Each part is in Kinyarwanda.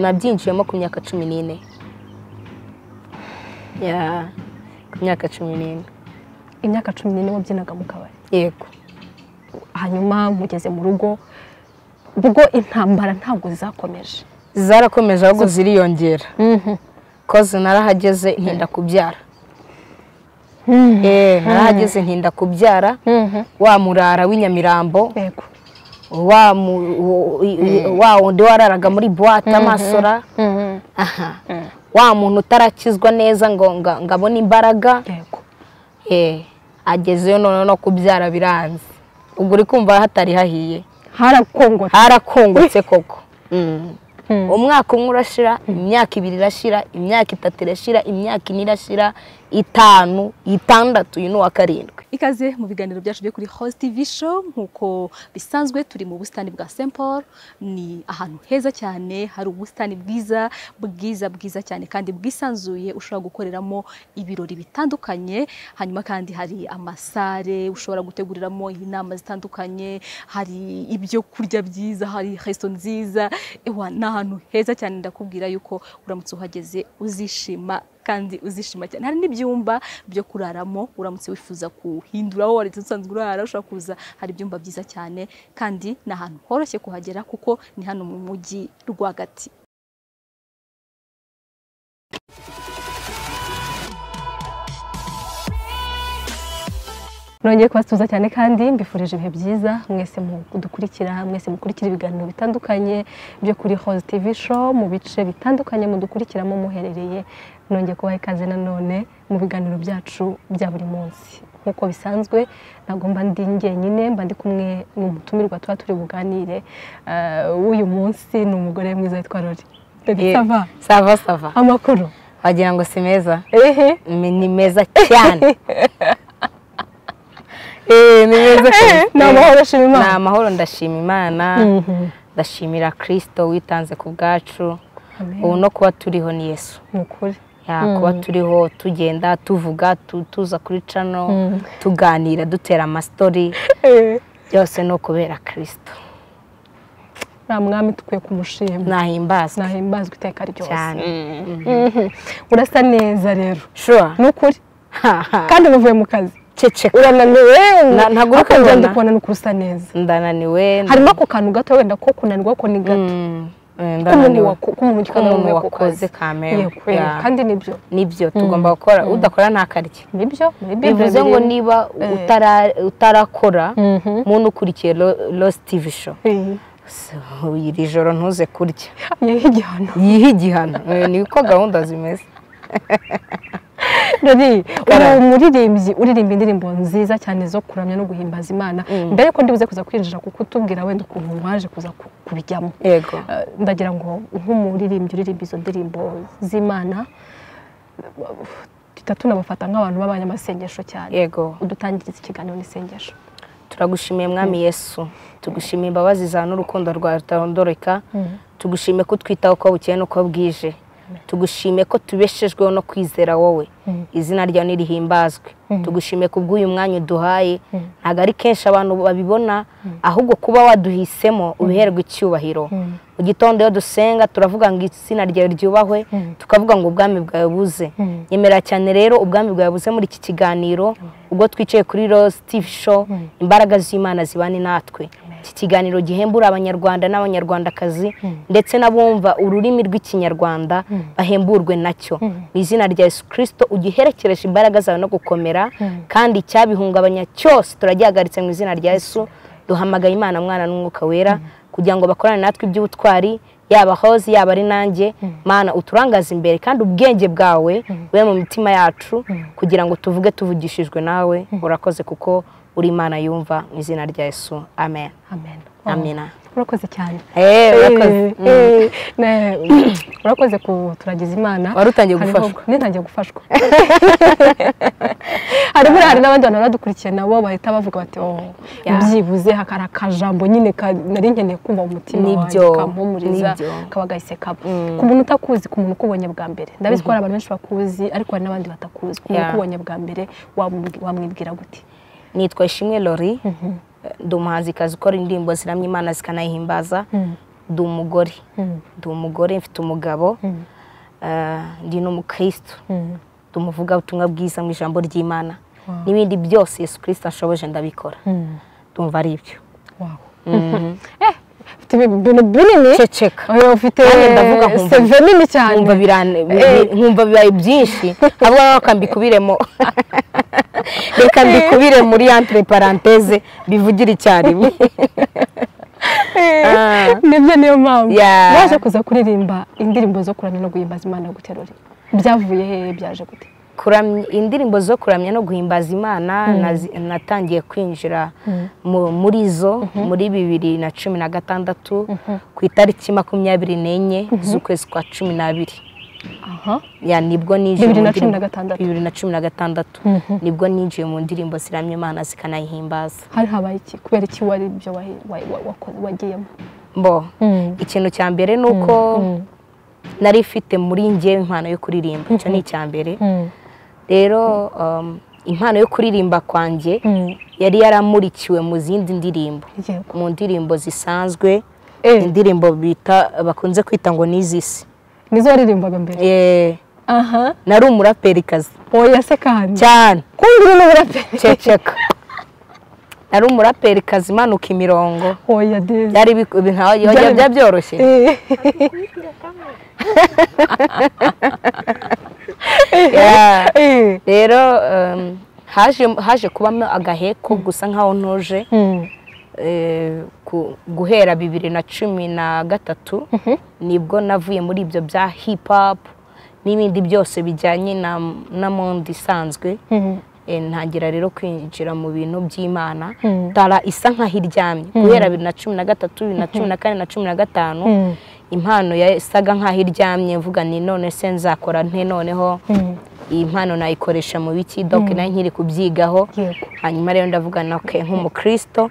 nabyinjiyemo ku myaka cumi n'ine ya ku myaka cumi n'ine imyaka cumi n'ine wabyinaga mu kabari yego hanyuma mugeze mu rugo ubwo intambara ntabwo zakomeje zarakomeje ahubwo ziriyongera koze narahageze ntinda kubyara Eh, narahageze ntinda kubyara wa murara w'inyamirambo yego wa mu- wo- i- i- wa wundi wararaga muri buwate amasora aha wa muntu utarakizwa neza ngo nga- ngabone imbaraga yego eh, agezeyo noneho no kubyara biranze ubwo uri kumva hatari hahiye harakongota harakungutse koko Mm. umwaka umwe urashira imyaka ibiri irashira imyaka itatu irashira imyaka ine irashira itanu itandatu uyu ni uwa karindwi ikaze mu biganiro byacu byo kuri Host TV show nk'uko bisanzwe turi mu busitani bwa St Paul ni ahantu heza cyane hari ubusitani bwiza bwiza bwiza cyane kandi bwisanzuye ushobora gukoreramo ibirori bitandukanye hanyuma kandi hari amasare ushobora guteguriramo inama zitandukanye hari ibyo kurya byiza hari resto nziza ewa ni ahantu heza cyane ndakubwira yuko uramutse uhageze uzishima kandi uzishima cyane hari n'ibyumba byo kuraramo uramutse wifuza kuhindura aho wari usanzwe urara ushobora kuza hari ibyumba byiza cyane kandi ni ahantu horoshye kuhagera kuko ni hano mu mujyi rwagati nongeye kubasuhuza cyane kandi mbifurije ibihe byiza mwese mudukurikira mwese mukurikira ibiganiro bitandukanye byo kuri hozi tivi show mu bice bitandukanye mudukurikiramo muherereye nongeye kubaha ikaze nanone mu biganiro byacu bya buri munsi nk'uko bisanzwe ntabwo mba ndi njyenyine mba ndi kumwe n'umutumirwa tuba turi buganire Eh, w'uyu munsi ni umugore mwiza witwa rori Eh, dogitava sava sava amakuru wagira ngo si meza ehe Me- ni meza cyane Eh, ni meza cyane ni amahoro ashima ni imana amahoro ndashima imana Mhm. ndashimira kirisito witanze ku bwacu Amen. ubu no kuba turiho ni yesu ni ukuri Ya, kuba turiho tugenda tuvuga tu- tuza kuri cano tuganira dutera amasitori Eh. byose ni ukubera kirisito nta mwami dukwiye kumushima nahimbazwe nahimbazwa iteka ryose cyane Mhm. urasa neza rero shura ni ukuri kandi unavuye mu kazi ceceka urananiwe Na- ntabwo uri akongera kubona. ndikubona ni uko usa neza ndananiwe harimo ako kantu gato wenda ko kunanirwa ko ni gato Mm, eh, k'umuntu ndananiwe wako- k'umuntu nk'umuntu uvuye ku wakoze kazi. kamera Yego, yego. kandi nibyo nibyo tugomba gukora udakora ntakarye nibyo muri Bible bivuze biri- ngo niba Eh. utara- utarakora Mhm. muntu ukurikiye losi tivi sho Eh, iri joro ntuze kurya yehe igihano yihe igihano Eh, niko gahunda zimeze rori Karara. uri umuririmbyi uririmba indirimbo nziza cyane zo kuramya no guhimbaza imana mbere yuko ndibuze kuza kwinjira kuko utubwira wenda ukuntu waje kuza ku- kubijyamo yego Eh, ndagira ngo nk'umuririmbyi uririmba izo ndirimbo z'imana tutatu tunabafata nk'abantu b'abanyamasengesho cyane yego udutangiriza ikiganiro n'isengesho turagushimiye mwami yesu tugushimiye imbabazi zawe n'urukundo rwawe rutarondoreka tugushimiye ko utwitaho uko bukeye n'uko bwije tugushimiye ko tubeshejweho no kwizera wowe izina ryawe nirihimbazwe tugushimiye ku bw'uyu mwanya uduhaye ntabwo ari kenshi abantu babibona ahubwo kuba waduhisemo ubiherwe icyubahiro mu gitondo iyo dusenga turavuga ngo izina ryawe ryubahwe tukavuga ngo ubwami bwawe buze nyemera cyane rero ubwami bwawe buze muri iki kiganiro ubwo twicaye kuri rose tivi show imbaraga z'imana zibane natwe iki kiganiro gihembura abanyarwanda n'abanyarwandakazi ndetse n'abumva ururimi rw'ikinyarwanda bahemburwe nacyo mu izina rya yesu kirisito ugiherekereje imbaraga zawe no gukomera kandi icyabihungabanya cyose turagihagaritse mu izina rya yesu duhamagaye imana mwana n'umwuka wera kugira ngo bakorane natwe iby'ubutwari yaba hoze yaba ari nanjye mana uturangaze imbere kandi ubwenge bwawe bube mu mitima yacu kugira ngo tuvuge tuvugishijwe nawe urakoze kuko uri imana yumva mu izina rya yesu amen amen amina urakoze cyane Eh, urakoze. Eh, eh, ne- urakoze kuturagiza imana Wari utangiye Hariho- gufashwa. nintangiye gufashwa harimo hari n'abandi bantu badukurikiye nabo bahita bavuga bati "Oh, Yeah. byibuze hakari akajambo nyine ka- nari nkeneye kumva mu mutima wanjye Nibyo, kampumuriza nibyo. kaba gahise kaba ku muntu utakuzi ku muntu ukubonye bwa mbere ndabizi ko hari abantu benshi bakuzi ariko hari n'abandi batakuzi ku muntu Yeah. ukubonye bwa mbere wamubwi- wamwibwira gute nitwa ishimwe lori ndi umuhanzikazi ukora indirimbo ziramya imana zikanayihimbaza ndi umugore ndi umugore mfite umugabo ah, ndi n'umukristo ndi umuvugabutumwa bwiza mu ijambo ry'imana Wow. n'ibindi byose yesu kirisita ashoboje ndabikora ndumva ari ibyo wawe ufite ibintu binini ceceka Eh, ufite Kandi ndavuga nkumva- seve nini cyane nkumva birane- bi- Eh. bi- nkumva bibaye byinshi ahubwo rero reka mbikubiremo reka mbikubire muri entre parenthèse bivugire icyarimwe Ah. nibyo niyo mpamvu Yeah. waje kuza kuririmba indirimbo zo kuramya no guhimbaza imana guterura byavuye hehe byaje gute kuramya indirimbo zo kuramya no guhimbaza imana nazi- natangiye kwinjira mu- muri zo muri bibiri na cumi na gatandatu ku itariki makumyabiri n'enye z'ukwezi kwa cumi n'abiri aha ya nibwo ninjiye Bibiri mu na cumi ndirimbo- na gatandatu. bibiri na cumi na gatandatu nibwo ninjiye mu ndirimbo ziramya imana zikanayihimbaza hari habaye iki kubera iki wari ibyo wahi- wa- wa- wakoze- wagiyemo mbo ikintu cya mbere ni uko nari mfite muri ngewe impano yo kuririmba icyo ni icya mbere rero um, impano yo kuririmba kwanjye yari yaramurikiwe mu zindi ndirimbo yego mu ndirimbo zisanzwe Eh. indirimbo bita bakunze kwita ngo ni izisi nizo waririmbaga mbere Eh, aha nari umuraperikazi oya se kandi cyane kumbwira n'uburaperi ceceka nari umuraperikazi imanuka imirongo oya deza byari biku- bi- nta- byari- byari byoroshye Yeah. rero um, haje haje kubamo agaheko gusa nkaho ntuje eh, ku- guhera bibiri na cumi na gatatu nibwo navuye muri ibyo bya hip hop n'ibindi byose bijyanye na na monde isanzwe Eh, ntangira rero kwinjira mu bintu by'imana tara isa nkaho iryamye guhera bibiri na cumi na gatatu bibiri na cumi na kane na cumi na gatanu impano yasaga nkaho iryamye mvuga ni none se nzakora nte noneho iyi mpano nayikoresha mu biki doke nayo nkiri kubyigaho Yego. hanyuma rero ndavuga na ke nk'umukristo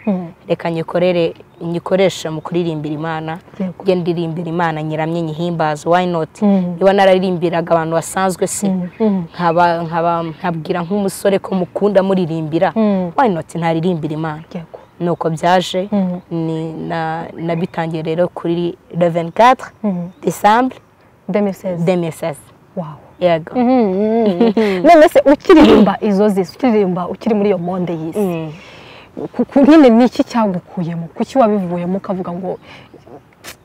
reka nyikorere nyikoresha mu kuririmbira imana Yego. njye ndirimbira imana nyiramye nyihimbaze why not Mm. niba nararirimbiraga abantu basanzwe si nkaba nkaba nkabwira nk'umusore ko mukunda muririmbira Mm. why not ntaririmbira imana yego nuko byaje Mm. ni na nabitangiye rero kuri le 24 Mm. décembre 2016 2016 wawo yego none se ukiririmba izo zisi ukiririmba ukiri muri iyo monde y'isi Mm. ku- ku- nyine ni iki cyagukuyemo kuki wabivuyemo ukavuga ngo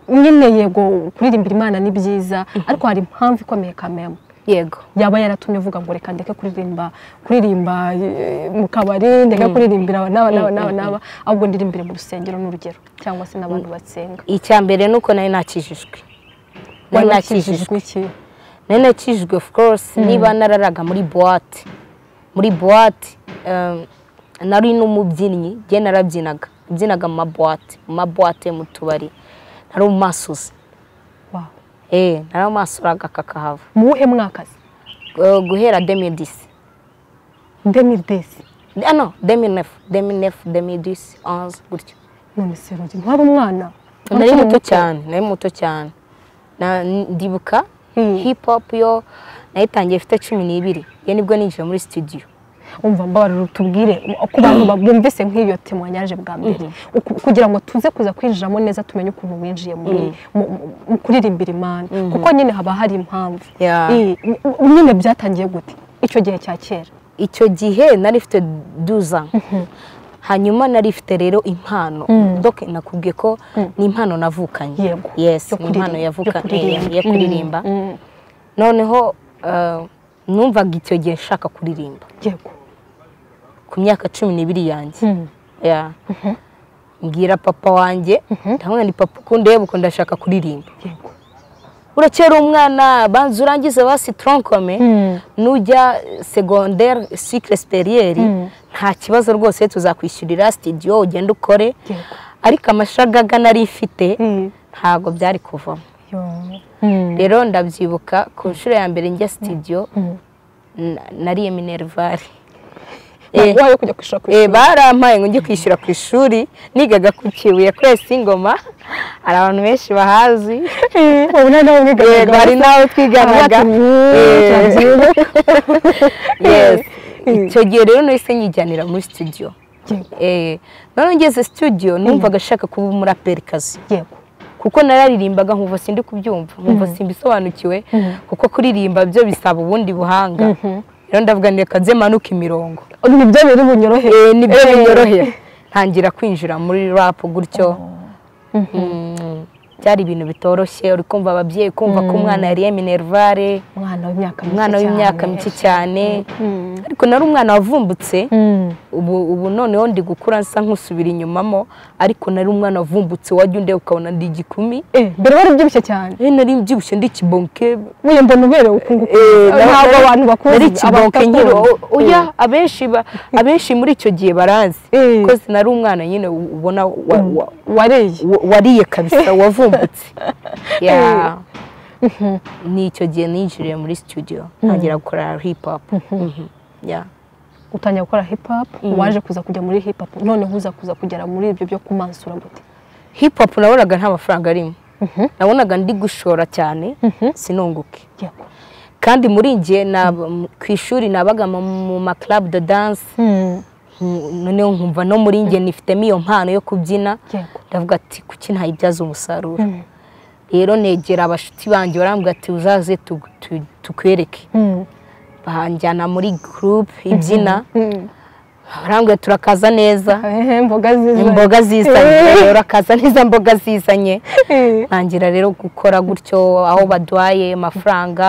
nyine yego kuririmbira imana ni byiza ariko hari impamvu ikomeye kamemo yego yaba yaratumye uvuga ngo reka ndeke kuririmba kuririmba eh, mu kabari ndeke kuririmbira n'aba n'aba n'aba n'aba ahubwo ndirimbire mu rusengero n'urugero cyangwa se n'abantu batsenga icya mbere ni uko nari nakijijwe nari nakijijwe wakijijwe iki nari nakijijwe of course niba nararaga muri buwate muri buwate um, nari n'umubyinnyi njye narabyinaga mbyinaga mu mabuwate mu mabuwate mu tubari nari umumasuzi Wow. eh nari umasuraga kakahava mu wuhe mwaka se Eh, guhera 2010 demidesi ah no 2009 2009 2010 11 gutyo none se ruri ntwari umwana nari muto cyane nari muto cyane Na- ndibuka Hmm. hip hop yo nayitangiye ifite cumi n'ibiri iyo nibwo ninjiye muri studio umva mbabarira tubwire ku bantu ba- bumvise nk'iyo tema yaje bwa mbere Uku- kugira ngo tuze kuza kwinjiramo neza tumenye ukuntu winjiye muri mu- mu- mu kuririmbira imana kuko nyine haba hari impamvu Yeah. Eh, n- nyine byatangiye gute icyo gihe cya kera icyo gihe nari ifite duza hanyuma nari ifite rero impano doke nakubwiye ko ni impano navukanye Yego. yes Yo ni impano kuririmba. yavuka- Yo kuririmba. eh, yo kuririmba Mm. noneho eh, numvaga icyo gihe nshaka kuririmba yego ku myaka cumi n'ibiri yanjye Yeah. mbwira papa wanjye ndamubwira ni papa ukundeba uko ndashaka kuririmba yego urakera umwana banza urangize basi tronkome nujya segondere sikire siperiyeri nta kibazo rwose tuzakwishyurira sitidiyo ugenda ukore Yego. ariko amashagaga nari ifite Mm. ntabwo byari kuvamo Yo. rero ndabyibuka ku nshuro ya mbere njya sitidiyo na- nariye minerivare Eh. wayo kujya kwishura ku Eh, ishuri barampaye ngo njye kwishyura ku ishuri nigaga ku kibuye kwesa ingoma hari abantu benshi bahazi Eh, ubu nta nawe umwiganaga. yego hari n'abo twiganaga Abacu, mm, Eh, turabyibuka. yes. icyo gihe rero nahise nyijyanira muri studio Yego. Eh, noneho ngeze studio numvaga ashaka kuba umuraperikazi yego kuko nararirimbaga nkumva sindi kubyumva nkumva simbisobanukiwe kuko kuririmba byo bisaba ubundi buhanga rero ndavuga ngo reka zemanuke imirongo nibyo biri bunyoroheye Eh, nibyo binyorohera ntangira kwinjira muri rapu gutyo Mm. byari ibintu bitoroshye uri kumva ababyeyi kumva ko umwana yariye minervare umwana w'imyaka mike umwana w'imyaka cyane. mike cyane ariko nari umwana wavumbutse Mm. ubu ubu noneho ndi gukura nsa nk'usubira inyumamo ariko nari umwana wavumbutse wajya undeba ukabona ndi igikumi Eh, mbere wari ubyibushye cyane Eh, nari mbyibushye ndi ikibonke uyu mbona uberewe ukunguka Eh, nari- ntabwo nari- abantu bakuzi nari ikibonke abatakuzi. nkiri o- oya abenshi ba- abenshi muri icyo gihe baranzi Eh. kozi nari umwana nyine ubona wa- wa- wariye wa- wariye kabisa wavumbutse Ya. ni icyo gihe ninjiriye muri studio ntangira gukora hip hop Mhm. Ya. utangira gukora hip hop waje kuza kujya muri hip hop none uza kuza kugera muri ibyo byo kumansura gute hip hop nabonaga nta mafaranga arimo nabonaga ndi gushora cyane sinunguke yego kandi muri njye nab- ku ishuri nabaga mu mu ma club de dance nku- noneho nkumva no muri njye nifitemo iyo mpano yo kubyina yego ndavuga ati kuki ntayibyaza umusaruro rero negera abashuti banjye barambwira ati uzaze tu- tu- tukwereke banjyana muri group ibyina barambwira turakaza neza Ehe, mboga ziza imboga zizanye rero akaza neza mboga zizanye Eh, ntangira rero gukora gutyo aho baduhaye amafaranga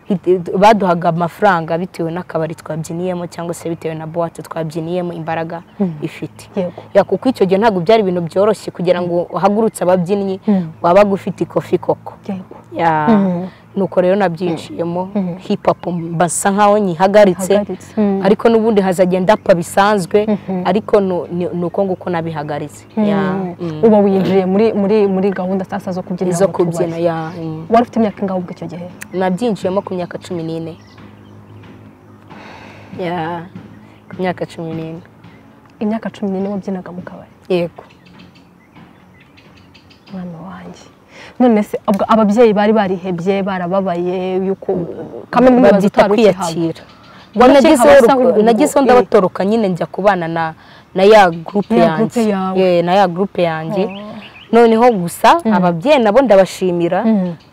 hit- baduhaga amafaranga bitewe n'akabari twabyiniyemo cyangwa se bitewe na buwate twabyiniyemo imbaraga ifite yego Ya, kuko icyo gihe ntabwo byari ibintu byoroshye kugira ngo uhagurutse ababyinnyi wabaga ufite ikofi koko yego Ya, nuko rero nabyinjiyemo hip hop mbasa nkaho nyihagaritse Hagaritse. Mm. ariko n'ubundi hazagenda apfa bisanzwe ariko nu- ni ni uko nguko nabihagaritse Ya, mm. uba winjiye muri muri muri gahunda sasa zo kubyina izo mu tubari. kubyina ya mm. wari ufite imyaka ingahe ubwo icyo gihe nabyinjiyemo ku myaka cumi n'ine Ya, ku myaka cumi n'ine imyaka cumi n'ine wabyinaga mu kabari yego mwana wanjye none se ubwo ababyeyi bari barihebye barababaye yuko kamwe mu bibazo babyita utari ukihabwa kwiyakira ngo nagezeho abasa urugo- nk'urwo- nagezeho eh. ndabatoroka nyine njya kubana na na ya gurupe Na ya yanjye groupe yawe. Eh, na ya gurupe yanjye noneho gusa ababyeyi nabo ndabashimira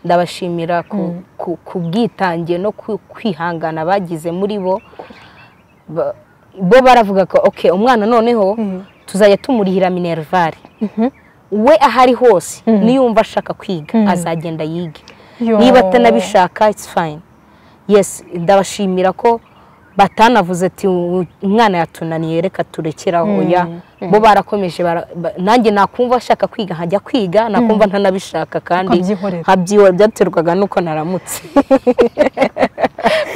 ndabashimira ku- ku- ku bwitange no ku- kwihangana bagize muri bo Ba- bo baravuga ko ok umwana noneho tuzajya tumurihira minervare we ahari hose niyumva ashaka kwiga azagenda yige Yo. niba atanabishaka it's fine yes ndabashimira ko batanavuze ati "U- umwana yatunaniye reka turekeraho oya bo barakomeje bara- ba- nanjye nakumva ashaka kwiga nkajya kwiga nakumva ntanabishaka kandi Ukabyihorera. nkabyihorera byaterwaga nuko naramutse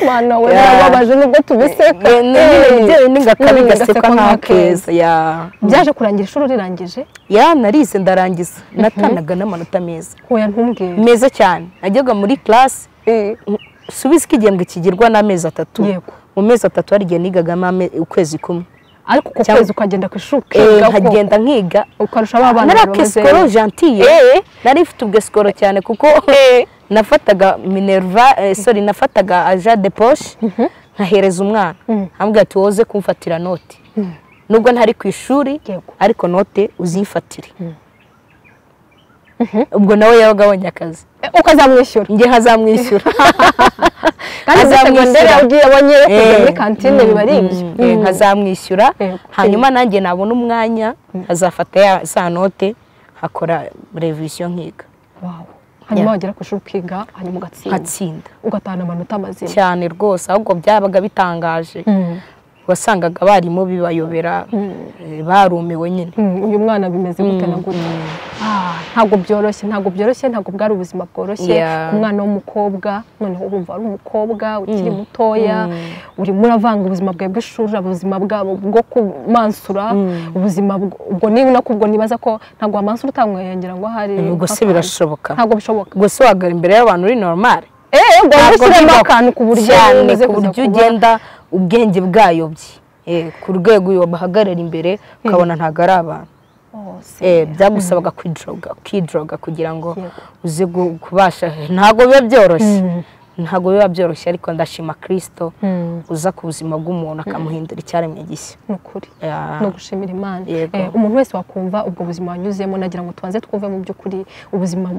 mwana we Yeah. birababaje nubwo tubiseka Eh, ni- nyine Eh. njyewe n'ingakari Mm, gasekwa gasekwa nk'akeza ya byaje kurangira ishuri rirangije ya narize ndarangiza natanaga n'amanota meza hoya ntumbwire meza cyane najyaga muri class subizi ko igihembwe kigirwa n'amezi atatu Yego. mu mezi atatu hari igihe nigagamo ame- ukwezi kumwe ariko uko Cyangwa- kwezi ukagenda ku ishuri Eh, ukiga ko- nkagenda nkiga ukarusha ba bana nari bari bamaze- akesikoro gentille nari mfite ubwesikoro cyane kuko nafataga minerva eh, sorry nafataga aja de poche nkahereza umwana ambwira ati woze kumfatira note nubwo ntari ku ishuri Yego. ariko note uzifatire ubwo nawe yabaga abonye akazi Eh, ukazamwishyura njye nkazamwishyura kandi muri Azamwishyura. segonderi ugiye abonye kujya Eh. muri kantine biba ari ibyo Mm, eh, nkazamwishyura Eh, hanyuma nanjye nabona umwanya nkazafata ya za note nkakora revisiyo nkiga Wow. hanyuma wagera ku ishuri ukiga hanyuma ugatsinda nkatsinda ugatahana amanota mazima cyane rwose ahubwo byabaga bitangaje Mm. wasangaga abarimu bibayobera eh, barumiwe nyine Mm, uyu mwana bimeze gute na gute Ah, ntabwo byoroshye ntabwo byoroshye ntabwo bwari ubuzima bworoshye Yeah. ku mwana w'umukobwa noneho urumva ari umukobwa ukiri mutoya urimo uravanga ubuzima bwawe bw'ishuri ubuzima bwabo bwo kumansura ubuzima bw- ubwo niba nako ubwo nibaza ko ntabwo wamansura utamwengera ngo ahari ubwo se nk'akantu. birashoboka ntabwo bishoboka ubwo se wahagara imbere y'abantu uri normale eh ubwo Ntabwo ushyiremo bibaho. akantu ku buryo cyane umaze ku kuza buryo kuba- ugenda ubwenge bwayobye Eh, ku rwego uyu bahagarara imbere ukabona ntabwo ari abantu Oh, si. Eh, byagusabaga kwidroga kwidroga kugira ngo Yego. uze gu- kubasha ntabwo biba byoroshye ntabwo biba byoroshye ariko ndashima kirisito uza ku buzima bw'umuntu akamuhindura icyaremwe gishya ni ukuri Yeah. ni ugushimira imana Yego. Eh, umuntu wese wakumva ubwo buzima wanyuzemo nagira ngo tubanze twumve mu by'ukuri ubuzima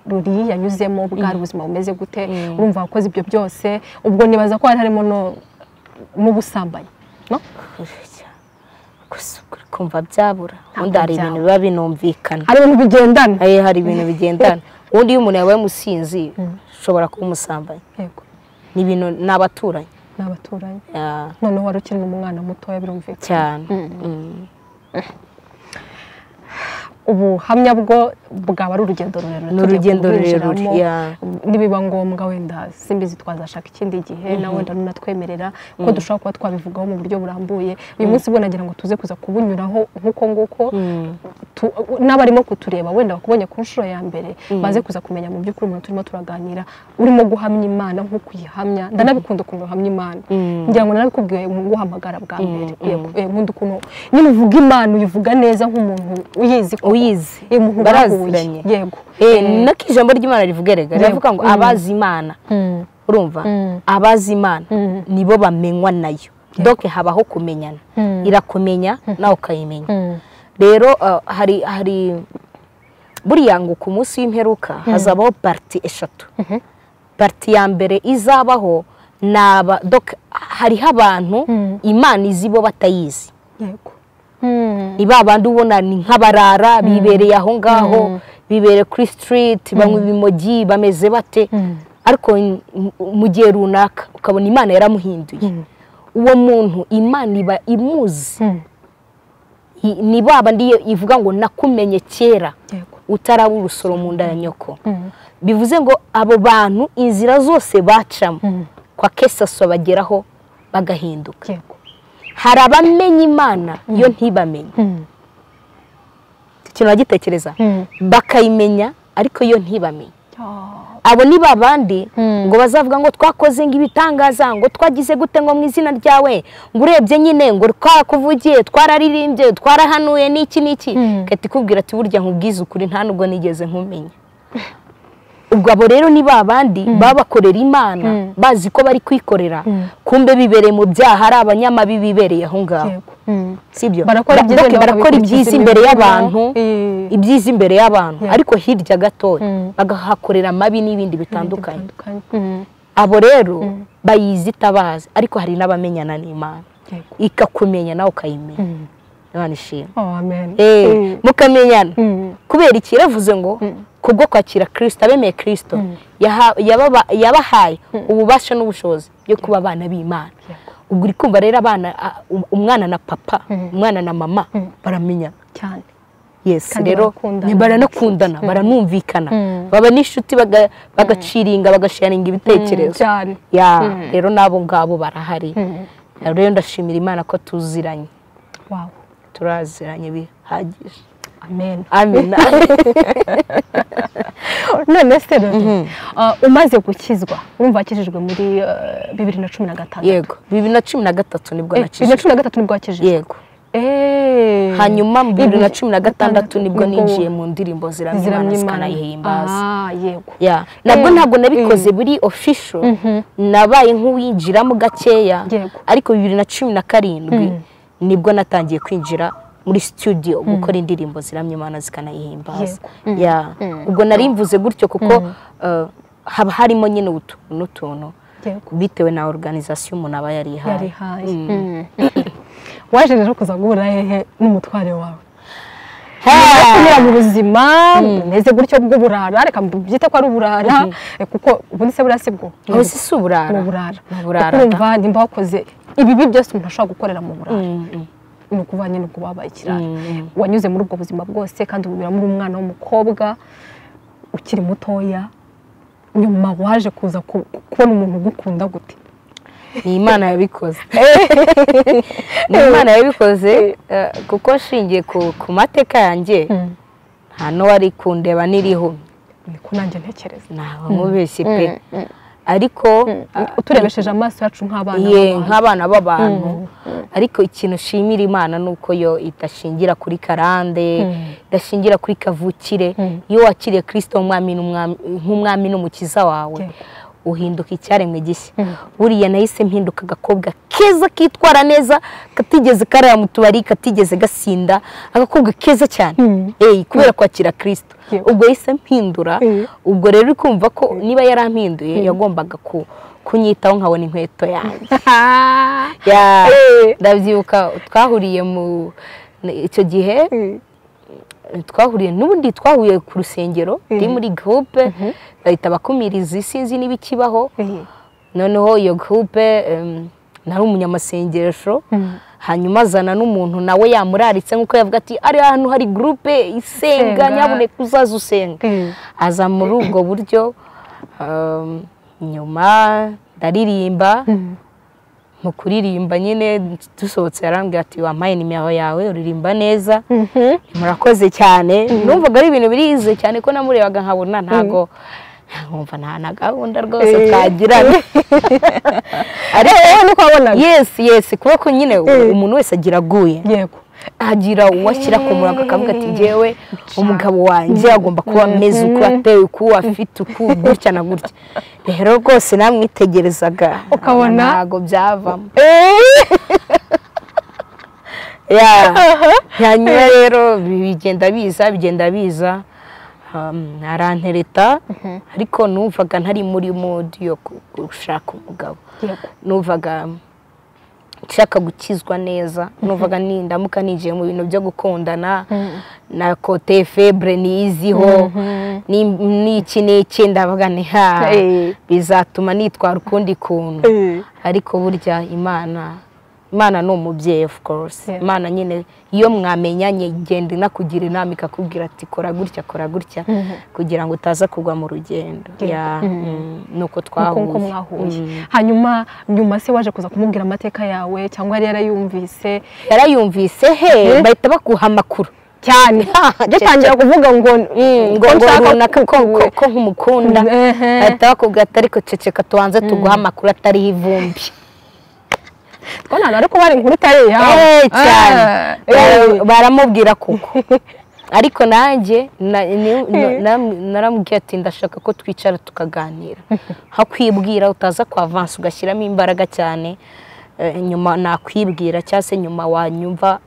ruri yanyuzemo bwari ubuzima bumeze gute urumva wakoze ibyo byose ubwo nibaza ko hari harimo no- n'ubusambanyi no? gusa ukuri kumva byabura ubundi hari byabura. ibintu biba binumvikana hari ibintu bigendana Eh, hari ibintu bigendana ubundi iyo umuntu yabaye umusinzi ushobora kuba umusambanyi yego ni ibintu ni abaturanyi ni abaturanyi Yeah, noneho wari ukiri umwana mutoya birumvikana cyane ubuhamya bwo bwaba ari urugendo rurerure Ni tugiye urugendo kubwinjiramo. rurerure, yeah. nibiba ngombwa wenda simbizi twazashaka ikindi gihe na wenda runatwemerera ko dushobora kuba twabivugaho mu buryo burambuye uyu munsi bwo nagira ngo tuze kuza kubunyuraho nk'uko nguko Tu- n'abarimo kutureba wenda bakubonye ku nshuro ya mbere baze kuza kumenya mu by'ukuri umuntu turimo turaganira urimo guhamya imana nk'uko uyihamya ndanabikunda ukuntu uhamya imana ngira ngo narabikubwiye mu guhamagara bwa mbere Yego, eh, nkunda ukuntu nyine uvuga imana uyivuga neza nk'umuntu uyizi koko. Uyizi. Eh, umuntu Baraziranye. baraziranye yego Eh, nako ijambo ry'imana rivuga erega riravuga ngo Mm. abazi imana Mm. urumva Mm. abazi imana Mm. nibo bamenywa nayo doke habaho kumenyana Mm. irakumenya nawe ukayimenya Mm. rero uh, hari hari buriya ngo ku munsi w'imperuka hazabaho pariti eshatu pariti ya mbere izabaho ni aba doka hariho abantu imana izi bo batayizi yego Mm. ni ba bandi ubona ni nk'abarara bibereye aho ngaho bibereye kuri sitiriti banywa ibimogi bameze bate ariko n- mu- mu gihe runaka ukabona imana yaramuhinduye uwo muntu imana iba imuzi Mm. I- ni ba bandi iyo ivuga ngo nakumenye kera yego utaraba urusoro mu nda ya nyoko Mm. bivuze ngo abo bantu inzira zose bacamo kwa kesaso bageraho bagahinduka yego hari abamenya imana yo ntibamenye Mm. ikintu bagitekereza Mm. bakayimenya ariko yo ntibamenye Ah. abo ni ba bandi Mm. ngo bazavuga ngo twakoze ngo ibitangaza ngo twagize gute ngo mu izina ryawe ngo urebye nyine ngo twakuvugiye twararirimbye twarahanuye n'iki n'iki Mm. kati ikubwira ati burya nkubwize ukuri nta nubwo nigeze nkumenya ubwo abo rero ni ba bandi babakorera imana Mm. bazi ko bari kwikorera Mm. kumbe bibereye mu byaha ari abanyamabi bibereye aho ngaho yego Mm. sibyo Barakora ibyiza, Doke, nabo barakora ibyiza bakabikurikiza imbere imibiri y'abantu yabo. Eh. ibyiza imbere y'abantu Yeah. ariko hirya gatoya Mm. bagahakorera amabi n'ibindi bitandukanye bitandukanye Mm. abo rero bayizi itabazi ariko hari n'abamenyana n'imana yego ikakumenya nawe ukayimenya imana ishima Oh, amen Eh, Mm. mukamenyana Mm. kubera iki yaravuze ngo kubwo kwakira kirisito abemeye kirisito yaha- yababa- yabahaye ububasha n'ubushobozi byo kuba abana b'imana ubwo uri kumva rero abana a- um- umwana na papa umwana na mama baramenyana cyane yes Kandi rero barakundana. ni baranakundana baranumvikana Mm. baba n'ishuti baga- bagaciringa bagasharinga ibitekerezo cyane ya rero n'abo ngabo barahari Mm. rero ndashimira imana ko tuziranye wow turaziranye bihagije amen amina none se rero ah, umaze gukizwa urumva wakijijwe muri eh, bibiri na cumi na gatandatu yego bibiri na cumi na gatatu nibwo Eh, bibiri na nakijije cumi na gatatu nibwo wakijijwe yego Eh. hanyuma mu bibiri na cumi na gatandatu Gatandatu nibwo nibwo ninjiye mu ndirimbo ziramya imana ziramye imana zikanayihimbaza Ah, yego ya nabwo Eh, ntabwo nabikoze buri official nabaye nk'uwinjiramo gakeya Yego. ariko bibiri na cumi na karindwi nibwo natangiye kwinjira muri studio gukora indirimbo ziramya imana zikanayihimbaza ya ubwo nari mvuze gutyo kuko eh, haba harimo nyine utuntu n'utuntu yego bitewe na organization umuntu aba yarihaye yarihaye waje rero kuza guhura hehe n'umutware wawe kunyura mu buzima bumeze gutyo bw'uburara reka mbyite ko ari uburara eh, kuko ubundi se buriya si bwo ubu si si uburara ni uburara Ni uburara kuko urumva nimba wakoze ibibi byose umuntu ashobora gukorera mu burara ni ukuvuga nyine ubwo wabaye ikirara wanyuze muri ubwo buzima bwose kandi ubu muri umwana w'umukobwa ukiri mutoya nyuma waje kuza ku- kubona umuntu ugukunda gute ni imana yabikoze ni imana yabikoze eh, kuko nshingiye ku- ku mateka yanjye nta n'uwari kundeba n'iriho niko nanjye ntekereza ntabwo nkubeshye pe ariko uturebesheje amaso yacu nk'abana ye b'abantu. nk'abana b'abantu ariko ikintu nshimira imana ni uko yo idashingira kuri karande idashingira kuri kavukire iyo wakiriye kirisito nk'umwami n'umukiza wawe Yego. uhinduka icyaremwe gishya buriya nahise mpinduka agakobwa keza kitwara neza katigeze karara mu tubari katigeze gasinda agakobwa keza cyane eyi kubera kwakira kirisito ubwo yahise mpindura ubwo rero uri kumva ko niba yarampinduye yagombaga ku kunyitaho nkabona inkweto yanjye ndabyibuka twahuriye mu icyo gihe twahuriye n'ubundi twahuye ku rusengero turi muri gurupe bahita abakumirizi sinzi n'ibikibaho noneho iyo gurupe nari umunyamasengesho hanyuma azana n'umuntu nawe yamuraritse nk'uko yavuga ati ari ahantu hari gurupe isenga nyabuneka uzaze usenga aza muri ubwo buryo nyuma ndaririmba mu kuririmba nyine dusohotse yarambwira ati wampaye nimero yawe uririmba neza murakoze cyane numvaga ari ibintu birize cyane ko namurebaga nkabona ntabwo nkumva nta na gahunda rwose twagirana ariko nuko wabonaga yesi yesi kuboko nyine umuntu wese agira aguye yego agira uwashyira ku murongo akavuga ati ngewe umugabo wanjye agomba kuba ameze uku ateye uku afite uku gutya na gutya rero rwose namwitegerezaga Ukabona? ntabwo byavamo hanyuma rero bigenda biza bigenda biza um, arantereta ariko numvaga ntari muri modi yo gu- gushaka umugabo Yego. numvaga nshaka gukizwa neza numvaga ni- ndamuka ninjiye mu bintu byo gukundana na kote febre niyiziho ni- n'iki n'iki ndavuga ni ha Eh. bizatuma nitwara ukundi kuntu ariko burya imana imana ni umubyeyi of course Yeah. imana nyine iyo mwamenyanye igenda inakugira inama ikakubwira ati kora gutya kora gutya kugira ngo utaza kugwa mu rugendo Ya, mm, ni uko nuko nuko twahuye mwahuye Mm. hanyuma nyuma se waje kuza kumubwira amateka yawe cyangwa yari yarayumvise yarayumvise he Mhm. bahita baguha amakuru cyane yatangira kuvuga ngo ngo ngo runaka ko ko- ko nkumukunda Ehe. bahita bakubwira ati ariko ceceka tubanze tuguha amakuru atariho ivumbi twabona ahantu ariko bari inkuru itari iyawe Eh, cyane Ah, eh. Bara- baramubwira kuko ariko nanjye na- ni- na- na- naramubwiye ati ndashaka ko twicara tukaganira nka kwibwira utaza kwa vansi ugashyiramo imbaraga cyane eh, nyuma nakwibwira cyangwa se nyuma wanyumva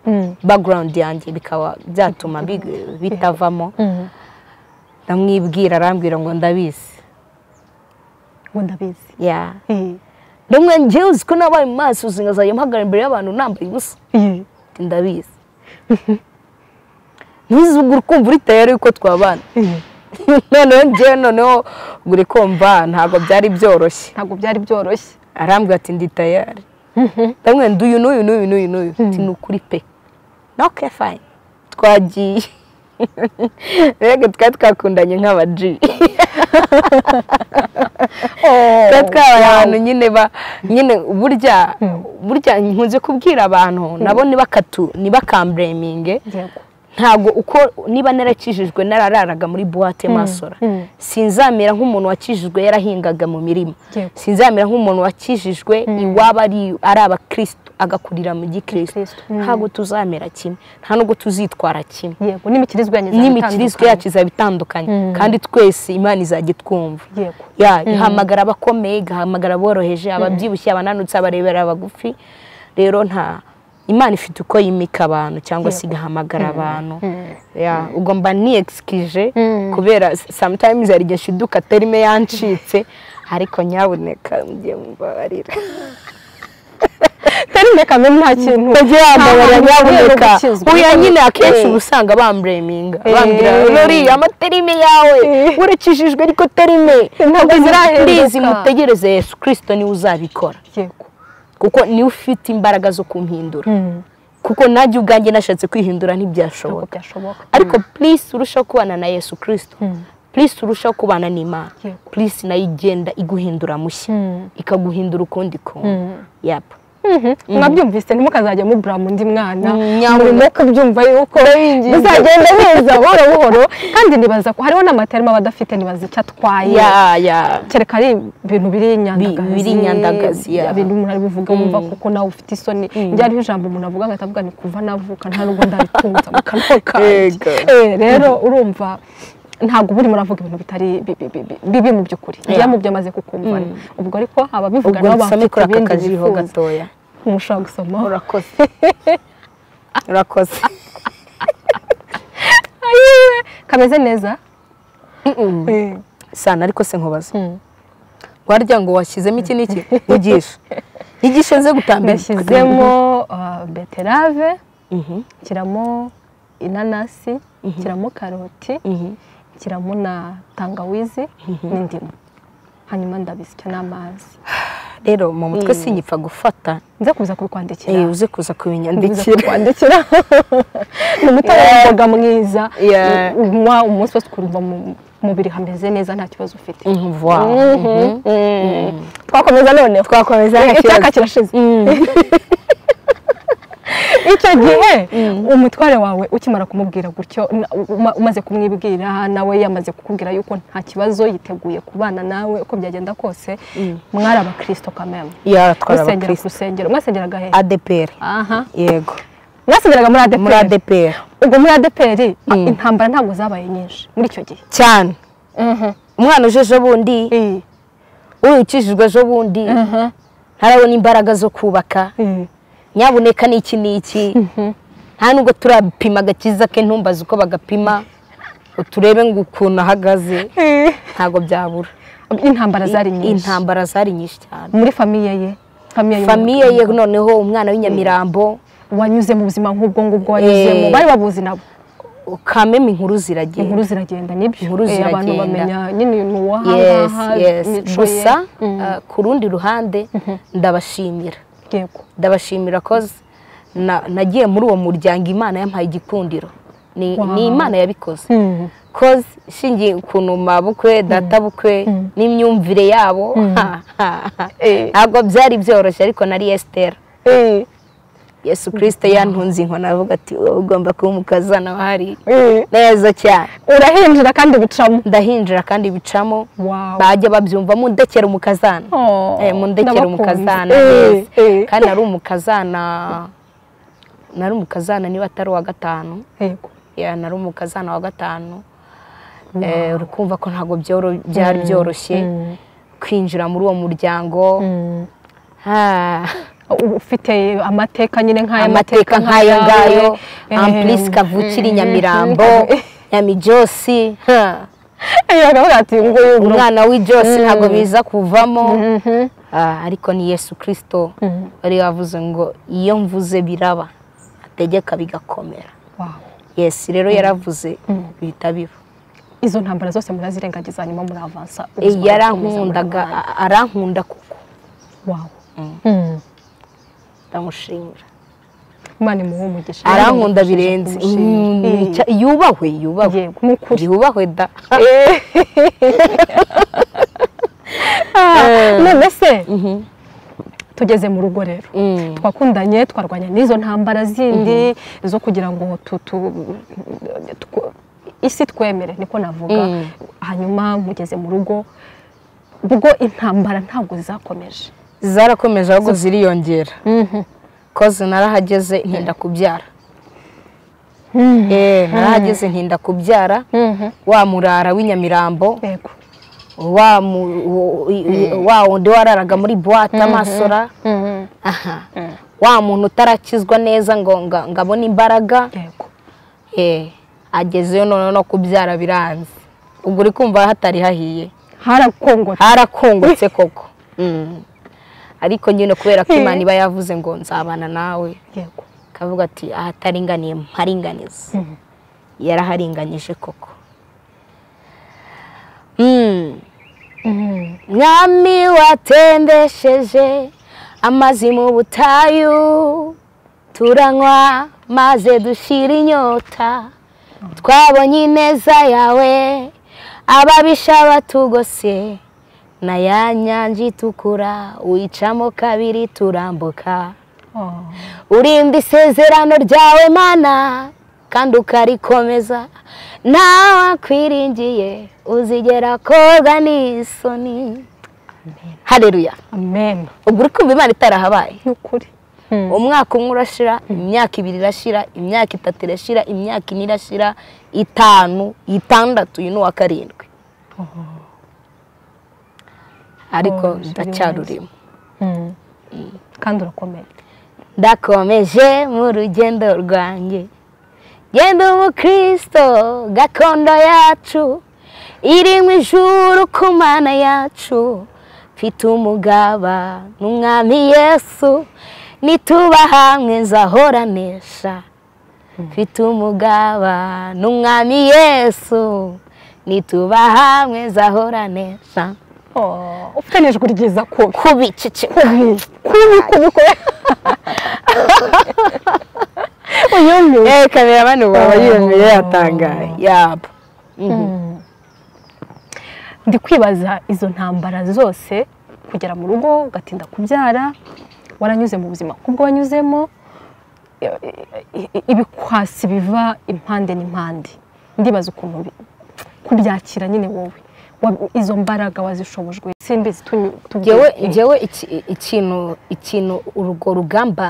background yanjye bikaba byatuma big- bitavamo Mhm. ndamwibwira arambwira ngo ndabizi ngo ndabizi ya Eh, rumwe njyewe uzi ko nabaye mu maso uzi nkazajya mpagarara imbere y'abantu nambaye ubusa eh. Ati, ndabizi ntuzugure ukumva uri tayari yuko twabana noneho njyewe noneho ubwo uri kumva ntabwo byari byoroshye ntabwo byari byoroshye arambwira ati ndi tayari ndamwe nduyu n'uyu n'uyu n'uyu n'uyu ati ni ukuri pe noke fayini twagiye rege twari twakundanye nk'abaji twari twabaye abantu nyine ba nyine burya burya nkunze kubwira abantu nabo ntibakatu ntibakambreminge yego ntabwo uko niba narakijijwe narararaga muri buwate masora mm. sinzamera nk'umuntu wakijijwe yarahingaga mu mirima Yego. sinzamera nk'umuntu wakijijwe iwaba ari ari abakirisitu agakurira mu gikirisitu Gikristo, ntabwo tuzamera kimwe nta nubwo tuzitwara kimwe yego n'imikirizwe yanyu n'imikirizwe yacu izaba itandukanye kandi twese imana izajya itwumva yego ya ihamagara abakomeye igahamagara aboroheje ababyibushye abananutse abarebera abagufi rero nta imana ifite uko yimika abantu cyangwa se igahamagara abantu ya ubwo mba niyekisikije kubera sometimes hari igihe shiduka terime yancitse ariko nyabuneka mugiye mumbabarira tari mekame nta kintu bagiye bambabarira Nta hantu ugiye nyabuneka gukizwa. uya nyine akenshi Eh. uba usanga bambreminga Eh. bambwira nuriya amaterime yawe urakijijwe ariko terime Ntabwo zirahinduka. ndizi mutegereze yesu kirisito niwe uzabikora yego kuko niwe ufite imbaraga zo kumpindura kuko nanjye ubwanjye nashatse kwihindura ntabwo ntibyashoboka byashoboka ariko please urushaho kubana na yesu kirisito please urushaho kubana n'imana Yego. please nayo igenda iguhindura mushya ikaguhindura ukundi kuntu yapa mwabyumvise ntimukazajya mubura mu ndi mwana nyabuneka. murimo kubyumva yuko bizagenda neza buhoro buhoro kandi nibaza ko hariho n'amata arimo abadafite nibaza icyo atwaye ya ya kereka ari ibintu biri nyandagazi biri nyandagazi, ya. ibintu umuntu ari buvuga wumva kuko nawe ufite isoni njye hariho ijambo umuntu avuga nkatavuga ni kuva navuka nta nubwo ndaritunza mu kanwa kanjye Yego. Eh, rero urumva ntabwo uba urimo uravuga ibintu bitari bi- bi- bi- bi- bibi mu by'ukuri njya mu byo amaze kukumvana ubwo ariko ababivuga ubwo nabo dusome bafite kuri aka ibindi kajiho bifuza gatoya ntushobora gusoma urakoze urakoze Ayiwe, kameze neza sana ariko se nkubaza Mm. warya ngo washyizemo iki n'iki nyigishe nyigishe nze gutambira ndashyizemo ah, beterave Mhm, nshyiramo inanasi nshyiramo karoti mhm. nshyiramo na tangawizi n'indimu hanyuma ndabisya n'amazi rero mu mutwe sinyipfa gufata nze kuza kubikwandikira Eh, uze kuza ndikira kubinyandikira kwandikira ni umutabaga mwiza Yeah. u- unywa umunsi wose ukumva mu- mubiri hameze neza nta kibazo ufite Wow. Mhm. twakomeza noneho twakomeza nta kibazo. icyaka kirashize icyo gihe umutware wawe ukimara kumubwira gutyo na- uma- umaze kumwibwira nawe yamaze kukubwira yuko nta kibazo yiteguye kubana nawe uko byagenda kose mwari abakristo kameme ya twari musengera ku abakristo rusengero mwasengeraga he adpr aha yego mwasengeraga muri ADPR muri adpr ubwo muri ADPR ah, intambara ntabwo zabaye nyinshi muri icyo gihe cyane umwana uje ejo bundi ukijijwe ejo bundi ntarabona imbaraga zo kubaka nyabuneka ni iki ni iki nta nubwo turapima agakiza ke ntumbaze uko bagapima ngo turebe ngo ukuntu ahagaze ntabwo byabura intambara zari nyinshi intambara zari nyinshi cyane muri famiye ye famiye y'umuntu. famiye ye noneho umwana w'inyamirambo wanyuze mu buzima nk'ubwo ngubwo wanyuzemo Eh. bari babuzi nabo kameme inkuru ziragira inkuru ziragenda nibyo Inkuru Eh, abantu ziragenda. bamenya nyine ni yes uwahangaha yes imico ye gusa uh, ku rundi ruhande ndabashimira yego ndabashimira koze na- nagiye muri uwo muryango imana yampaye igikundiro ni ni imana yabikoze Mm. koze ishingiye ukuntu mabukwe databukwe n'imyumvire yabo ha, ha, ha. ntabwo byari byoroshye ariko nari esitera Eh, yesu kirisite yantunze inkoni avuga ati wowe ugomba kuba umukazana wahari eh. neza cyane urahinjira kandi bicamo ndahinjira kandi bicamo Wow. bajya babyumva mundekera umukazana Oh, Eh, mundekera ndabakunda. umukazana Eh, neza. eh. kandi nari umukazana nari umukazana niba atari uwa gatanu yego ya nari umukazana wa gatanu Eh, uri kumva ko ntabwo byoro- byari byoroshye kwinjira muri uwo muryango Ha, ufite amateka nyine nk'aya amateka nk'ayo ngayo eh, ampulisi kavukira i nyamirambo nyamijosi ha. Eh, bakavuga ati nguyu umwana w'ijosi ntabwo biza kuvamo Ah, ariko ni yesu kirisito bari bavuze ngo iyo mvuze biraba ategeka bigakomera Wow. yesi rero yaravuze bihita biba izo ntambara zose murazirengagiza hanyuma muravansa Eh, ubuzima burakomeza yarankundaga burabaye. a- arankunda kuko Wow. Mm. ndamushimira imana imuhe umugisha arankunda birenze Mm, cya- yubahwe yubahwe yego ni ukuri yubahwe da Ah, none se tugeze mu rugo rero twakundanye twarwanya n'izo ntambara zindi zo kugira ngo tu- tu- tw- isi twemere niko navuga hanyuma mugeze mu rugo ubwo intambara ntabwo zakomeje zarakomeje ahubwo ziriyongera koze narahageze ntinda kubyara Eh, narahageze ntinda kubyara wa murara w'inyamirambo yego wa mu- wo- i- i- wa wundi wararaga muri buwate amasora aha wa muntu utarakizwa neza ngo nga- ngabone imbaraga yego eh, agezeyo noneho no kubyara biranze ubwo uri kumva hatari hahiye harakongota harakungutse koko Mm. ariko nyine kubera ko imana iba yavuze ngo nzabana nawe yego kavuga ati ahataringaniye mparinganize yaraharinganyije koko Mm. mwami watembesheje amazi mu butayu turanywa maze dushira inyota twabonye ineza yawe ababisha batugose na ya nyanja itukura wicamo kabiri turambuka Oh. urinda isezerano ryawe mana kandi ukarikomeza nawe akwiringiye uzigera koga n'isoni hareruya amen ubwo uri kumva imana itarahabaye ni ukuri umwaka umwe urashira imyaka ibiri irashira imyaka itatu irashira imyaka ine irashira itanu itandatu uyu ni uwa karindwi ariko Oh, ndacyarurimo kandi urakomeye ndakomeje mu rugendo rwanjye genda umukristo gakondo yacu irimo ijuru ku mana yacu mfite umugaba n'umwami yesu nituba hamwe nzahoranesha mfite umugaba n'umwami yesu nituba hamwe nzahoranesha Oh, ufite n'ijwi ryiza kubi kubi cicika kubi kubi kubi uyumye eh kamera bano baba yiyumviye Oh. yatangaye yaba ndi kwibaza izo ntambara zose kugera mu rugo ugatinda kubyara waranyuze mu buzima kubwo wanyuzemo i- i- i- ibikwasi biva impande n'impande ndibaza ukuntu bi- kubyakira nyine wowe Wa- izo mbaraga wazishobojwe simbizi tunyu- tubwire. njyewe Eh, njyewe iki- ikintu ikintu urwo rugamba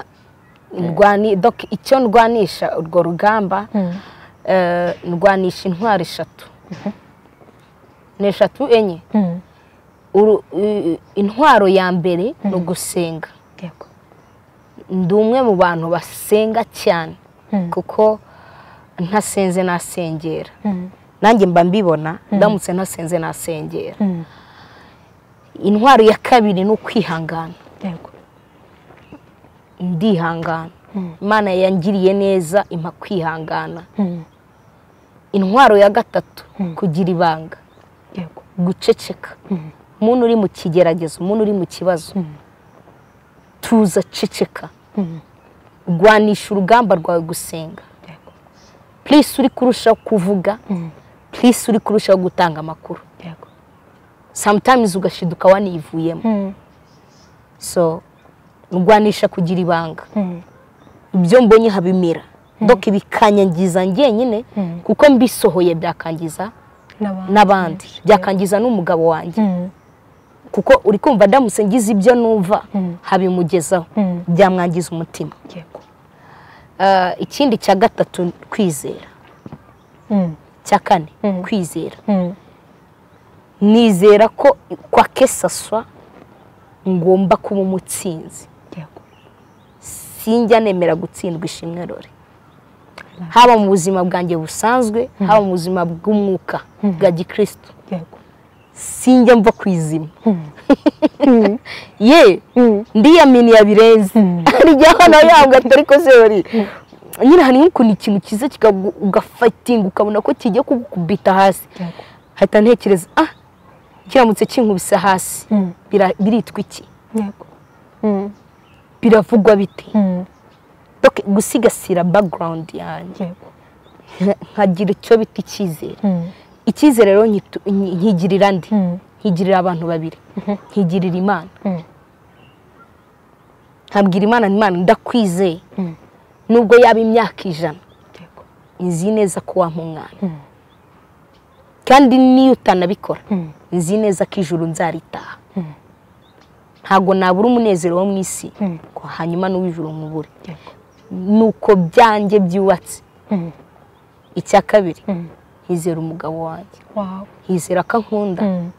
ndwani doc icyo ndwanisha urwo rugamba Mm. eh, ndwanisha intwaro eshatu ni eshatu enye mm, Uru- i- intwaro ya mbere ni ugusenga yego. ndi umwe mu bantu basenga cyane Mm. kuko ntasenze nasengera Mm, nanjye mba mbibona ndamutse ntasenze nasengera mm, intwaro ya kabiri ni ukwihangana yego. ndihangana Mm. imana yangiriye neza impa kwihangana Mm, intwaro ya gatatu kugira ibanga yego. guceceka Mm. umuntu uri mu kigeragezo umuntu uri mu kibazo Mm. tuza ceceka Mm, rwanisha urugamba rwawe gusenga yego. purisi uri kurushaho kuvuga Mm, purisi uri kurushaho gutanga amakuru yego. samutayimuzi ugashiduka wanivuyemo Mm, so rwanisha kugira ibanga mm, ibyo mbonye habimera doka ibikanyangiza njyenyine Mm. kuko mbisohoye byakangiza n'abandi. n'abandi byakangiza n'umugabo wanjye Mm, kuko uri kumva ndamutse ngize ibyo numva Mm. habimugezaho Mm. byamwangiza umutima yego. Ah, ikindi cya gatatu kwizera Mm, cya kane Mm. kwizera mm, nizera ko kwa kesaswa ngomba kuba umutsinzi yego. sinjya nemera gutsindwa ishimwe rore haba mu buzima bwanjye busanzwe haba mu buzima bw'umwuka bwa gikristo yego. sinjya mva ku izima Mm, ye mm. ndiyaminiye birenze Mm. rijyaho nawe yambwa atari ko seri nyine hari nk'ukuntu ikintu cyiza kikagu- ugafatinga ukabona ko kigiye kugukubita hasi Yego. hahita ntekereza ah kiramutse kinkubise hasi Mm. bira- biritwa iki yego. Mm, biravugwa bite mm, Donc, gusigasira background yanjye yego. nka- nkagira icyo bita icyizere Mm, icyizere rero nyitu- nyi- nkigirira ndi mm, nkigirira abantu babiri nkigirira imana mm, nkabwira imana nti, imana ndakwizeye Mm. nubwo yaba imyaka ijana yego. nzi neza ko wampa umwana Mm. kandi n'iyo utanabikora Mm, nzi neza ko ijuru nzaritaha Mm. ntabwo nabura umunezero wo mu isi Mm. ngo hanyuma n'uw'ijuru nkubure yego. nuko byanjye byubatse Mm, icya kabiri mm. nkizera umugabo wanjye Wow. nkizera ko ankunda Mm,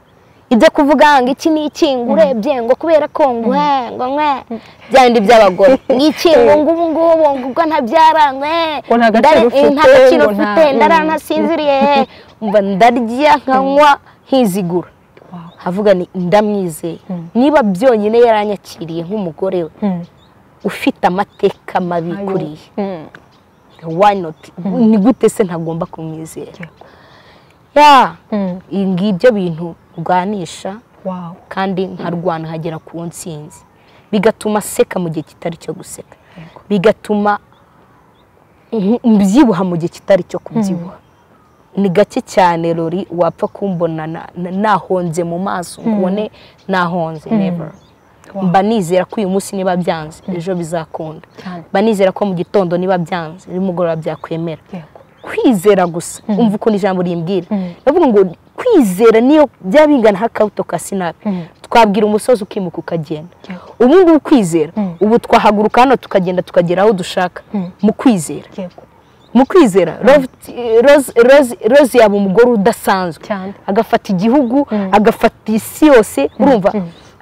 ibyo kuvuga ngo iki ni iki ngo urebye ngo kubera ko ngo he ngo nwe byandi by'abagore ni iki ngo ngubu ngubu ngo ubwo ntabyara nwe Ngo nta gaciro ndari- ufite, nta gaciro ngo nta- ufite mm. ndara ntasinziriye mba ndarya nkanywa nkizigura Wow. havuga ni ndamwizeye niba byonyine yaranyakiriye nk'umugore we Mm. ufite amateka mabi Ayo. kuriye Mm, why not ni gute se ntagomba kumwizera yego. ya Mm. ngibyo bintu urwanisha Wow. kandi nkarwana nkagera ku nsinzi bigatuma aseka mu gihe kitari cyo guseka Yego. bigatuma nk- mbyibuha mu gihe kitari cyo kubyibuha ni gake cyane rori wapfa kumbona na- na- nahonze mu maso ngo ubone nahonze never Wow. mba nizera ko uyu munsi niba byanze ejo bizakunda Cyane. mba nizera ko mu gitondo niba byanze nimugoroba byakwemera Yego. kwizera gusa umva ukuntu ijambo rimbwira ndavuga ngo kwizera niyo byaba bingana nk'akabuto ka sinabi twabwira umusozi ukimuka ukagenda ubu ngubu kwizera ubu twahaguruka hano tukagenda tukagera aho dushaka mu kwizera yego mu kwizera roze yaba umugore udasanzwe cyane agafata igihugu agafata isi yose urumva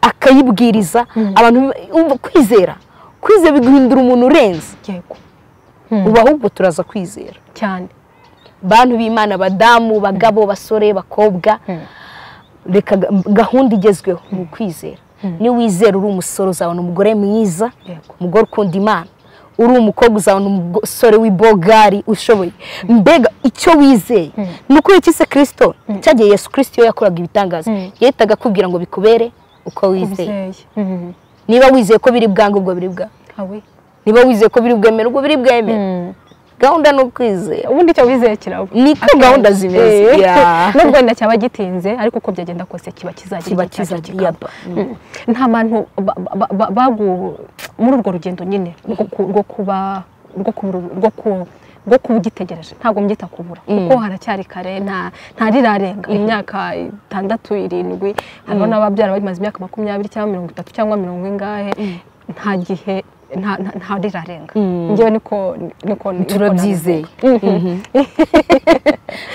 akayibwiriza abantu umva kwizera kwizera biguhindura umuntu urenze yego ubu ahubwo turaza kwizera cyane bantu b'imana abadamu abagabo abasore abakobwa reka ga- gahunda igezweho ni ukwizera niba wizera uri umusore uzabona umugore mwiza Yego. umugore ukunda imana uri umukobwa uzabona umusore w'ibogari ushoboye mbega icyo wizeye ni uko yikise kirisito cyagiye yesu kirisito iyo yakoraga ibitangaza yahitaga akubwira ngo bikubere uko wizeye ubyeyi Mhm. niba wizeye ko biri bwange ubwo biri bwange awe niba wizeye ko biri bwemere ubwo biri bwemere gahunda ni ukwizera ubundi icyo wizeye kiraba Niko Akenshi. gahunda zimeze. Eh. Yeah. nubwo wenda cyaba gitinze ariko uko byagenda kose kiba kizajya kiba igihe cyacyo kizajya kikaba. yaba Mm. nta bantu ba- ba- ba- bagu muri urwo rugendo nyine rwo ku- rwo kuba rwo kubura- rwo ku- rwo kuba ugitegereje ntabwo mbyita kubura kuko haracyari kare nta ntarirarenga imyaka itandatu irindwi hariho n'ababyara bamaze imyaka makumyabiri cyangwa mirongo itatu cyangwa mirongo ingahe nta gihe nta- nta- ntarirarenga njyewe niko niko niko turabyizeye nabivuga. Mhm.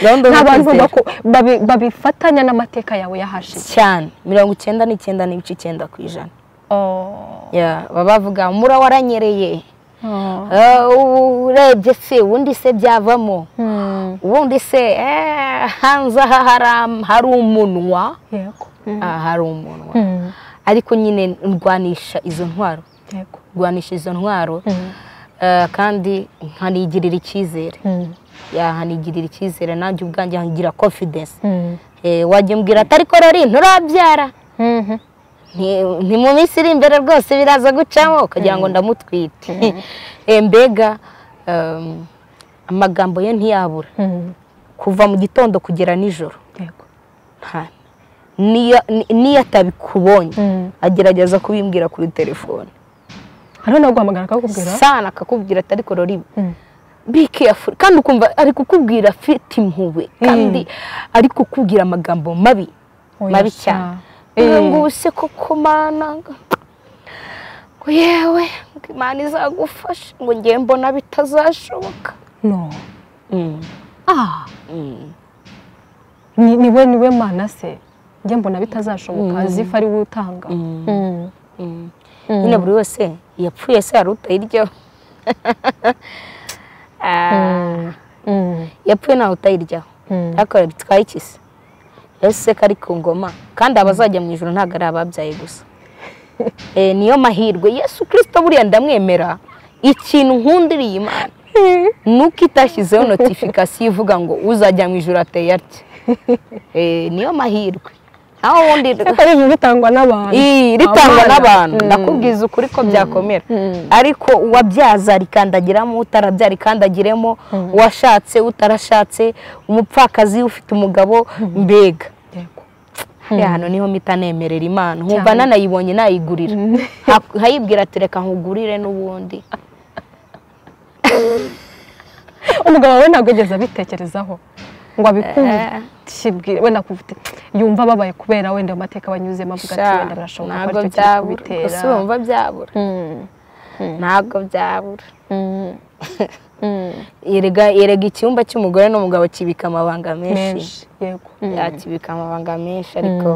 gahunda ni zo abantu kwizera baku- babi- babifatanya n'amateka yawe yahashize cyane mirongo icyenda n'icyenda n'ibice icyenda ku ijana Oh. Ya, baba bavuga mura waranyereye Oh. Ah, ubu urebye se ubundi se byavamo Hmm. ubundi se eh, hanze aha hari am- hari umunwa yego Ah, hari umunwa Hmm. ariko nyine ndwanisha izo ntwaro yego ndwanisha izo ntwaro Hmm. Ah, kandi nkanigirira icyizere Hmm. Ya, nkanigirira icyizere nanjye ubwanjye nkagira confidence Hmm. Eh, wajya umbwira ati ariko rero nturabyara Mhm. Nti- nti mu minsi iri imbere rwose biraza gucamo ukagira ngo ndamutwite Eh, mbega um, amagambo ye ntiyabura Hmm. kuva mu gitondo kugera nijoro yego nta- niyo ni- niyo atabikubonye Hmm. agerageza kubimbwira kuri telefone hariho naguhamagara akakubwira sana akakubwira ati ariko rori Hmm. be careful kandi ukumva ari kukubwira afite impuhwe kandi ari kukubwira amagambo mabi Oya mabi sha. cyane Eh. ngo ubu se koko mana ngo yewe ngo imana izagufasha ngo ngewe mbona bitazashoboka no ah ni niwe niwe mana se njye mbona bitazashoboka zifa ari we utanga Hmm. nyine buri wese yapfuye se hari utayiryaho Ah, Hmm. yapfuye ntawe utayiryaho Hmm. ariko bitwaye iki se ese se kari ku ngoma kandi abazajya mu ijoro ntabwo ari ababyaye gusa Eh, niyo mahirwe yesu kirisito buriya ndamwemera ikintu nkundiriye imana ni uko itashyizeho notifikasiyo ivuga ngo uzajya mu ijoro ateye atya Eh, niyo mahirwe naho ubundi ariko ari ibintu bitangwa n'abantu Ii, ritangwa Abana. n'abantu Hmm. ndakubwiza ukuri ko byakomera ariko uwabyaza arikandagiramo utarabyara ikandagiremo uwashatse utarashatse umupfakazi ufite umugabo mbega yego hariya hantu niho mpita nemerera imana nkumva Cyane. nanayibonye nayigurira Ha- nkayibwira ati reka nkugurire n'ubundi umugabo wawe ntabwo yigeze abitekerezaho ngo Eh. abikubwire wenda kuvute yumva ababaye kubera wenda ayo mateka banyuzemo avuga ati Sha, wenda birashoboka ko ntabwo aricyo kiri byabura kubitera gusa urumva byabura Mm, ntabwo byabura mm, mm. yerega yerega icyumba cy'umugore n'umugabo kibika amabanga menshi menshi yego yakibika amabanga menshi ariko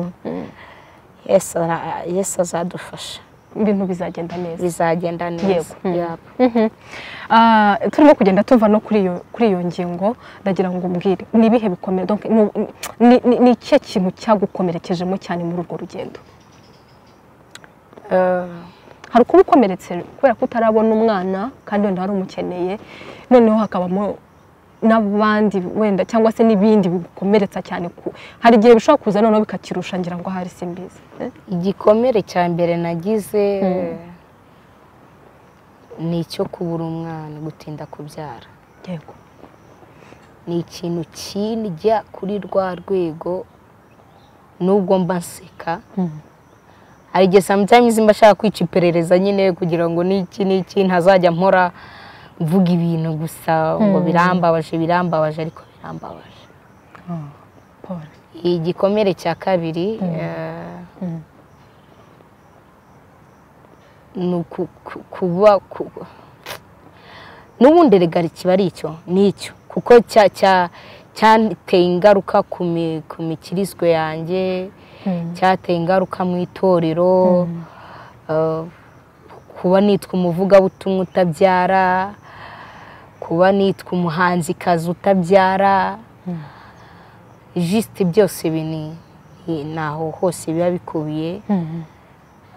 yesu ara- yesu azadufasha ibintu bizagenda neza bizagenda neza Yego. Mm. Yap. Mhm. Ah, turimo kugenda tuva no kuri iyo kuri iyo ngingo ndagira ngo umbwire ni ibihe bikomeye donc ni- ni- ni- ni ikihe kintu cyagukomerekejemo cyane muri urwo rugendo Eh, hari ukuba ukomeretse kubera ko utarabona umwana kandi wenda wari umukeneye noneho hakabamo n'abandi wenda cyangwa se n'ibindi bigukomeretsa cyane ku- hari igihe bishobora kuza noneho bikakirusha ngira ngo ahari simbizi igikomere cya mbere nagize ni icyo kubura umwana gutinda kubyara yego ni ikintu kindya kuri rwa rwego nubwo mba nseka hari igihe samutayimizi mba ashaka kwica iperereza nyine kugira ngo n'iki n'iki ntazajya mpora mvuga ibintu gusa ngo birambabaje birambabaje ariko birambabaje paul igikomere cya kabiri eh, ni uku- ku- kuba ku- n'ubundi rega kiba ari icyo ni icyo kuko cya cya- cyateye ingaruka ku mi- ku mikirizwe yanjye cyateye ingaruka mu itorero eh, kuba nitwa umuvugabutumwa utabyara kuba nitwa umuhanzikazi utabyara jisite byose ibi ni ni- ni aho hose biba bikubiye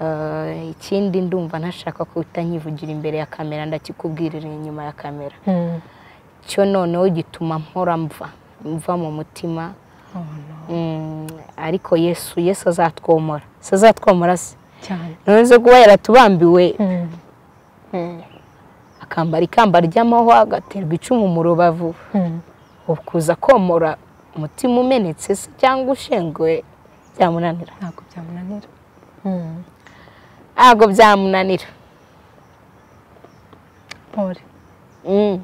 Eh, ikindi ndumva ntashaka ko utanyivugira imbere ya kamera ndakikubwirira inyuma ya kamera cyo noneho gituma mpora mva mva mu mutima Mm, ariko yesu yesu azatwomora se azatwomora se cyane noneze kuba yaratubambiwe akambara ikamba ry'amahwa agaterwa icumu mu rubavu ukuza komora umutima umenetse se cyangwa ushengwe byamunanira ntabwo byamunanira ntabwo byamunanira paul Mm.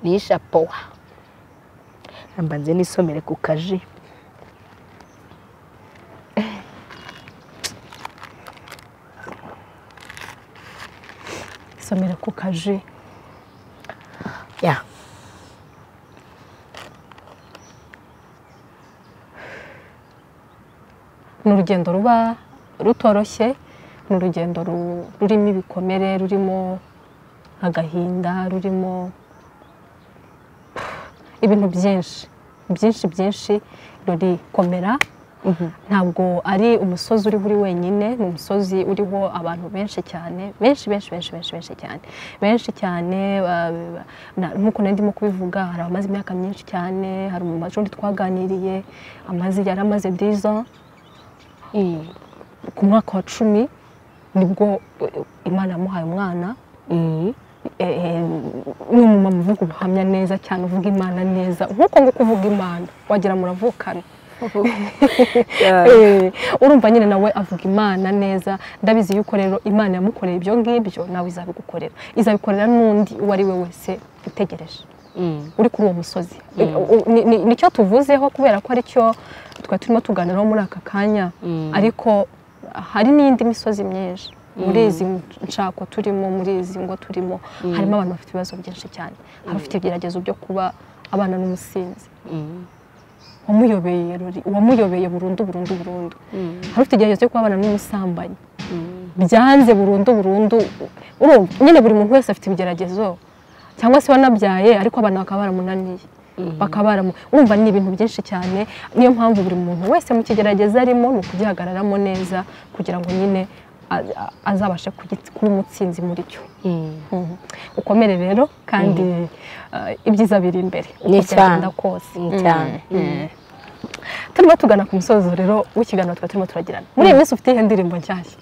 ni ishapowa ramba nze nisomere ku kaji isomero ku kaji ya ni urugendo ruba rutoroshye ni urugendo ru- rurimo ibikomere rurimo agahinda rurimo ibintu byinshi byinshi byinshi rurikomera ntabwo ari umusozi uri buri wenyine ni umusozi uriho abantu benshi cyane benshi benshi benshi benshi benshi cyane benshi cyane ba- ba- na- nk'uko nari ndimo kubivuga hari abamaze imyaka myinshi cyane hari mu mashuri twaganiriye amaze yari amaze dizo Mm. ku mwaka wa cumi nibwo eh, imana yamuhaye umwana Mm. eh, eh, ni umumama uvuga ubuhamya neza cyane uvuga imana neza nk'uko nguko uvuga imana wagira muravukana Eh, urumva nyine nawe avuga imana neza ndabizi yuko rero imana yamukoreye ibyo ngibyo nawe izabigukorera izabikorera n'undi uwo ari we wese utegereje Mm. uri kuri uwo musozi U- ni- ni- nicyo tuvuzeho kubera ko aricyo twari turimo tuganiraho muri aka kanya ariko hari n'indi misozi myinshi muri izi nshako turimo muri izi ngo turimo harimo abantu bafite ibibazo byinshi cyane hari abafite ibigeragezo byo kuba abana n'umusinzi Mm. wamuyobeye ruri uwamuyobeye burundu burundu burundu hari ufite igeragezo cyo kubabana n'umusambanyi byanze burundu burundu urumva nyine buri muntu wese afite ibigeragezo cyangwa se wanabyaye ariko abana bakaba baramunaniye bakaba baramu- urumva ni ibintu byinshi cyane niyo mpamvu buri muntu wese mu kigerageza arimo ni ukugihagararamo neza kugira ngo nyine a- a- azabashe kugi- kuba umutsinzi muri cyo Mm. Mhm. ukomere rero kandi eh, ibyiza biri imbere uko Ni byagenda cyane. kose Ni cyane. Mhm. turimo tugana ku musozo rero w'ikiganiro twari turimo turagirana muri iyi minsi ufite iyihe ndirimbo nshyashya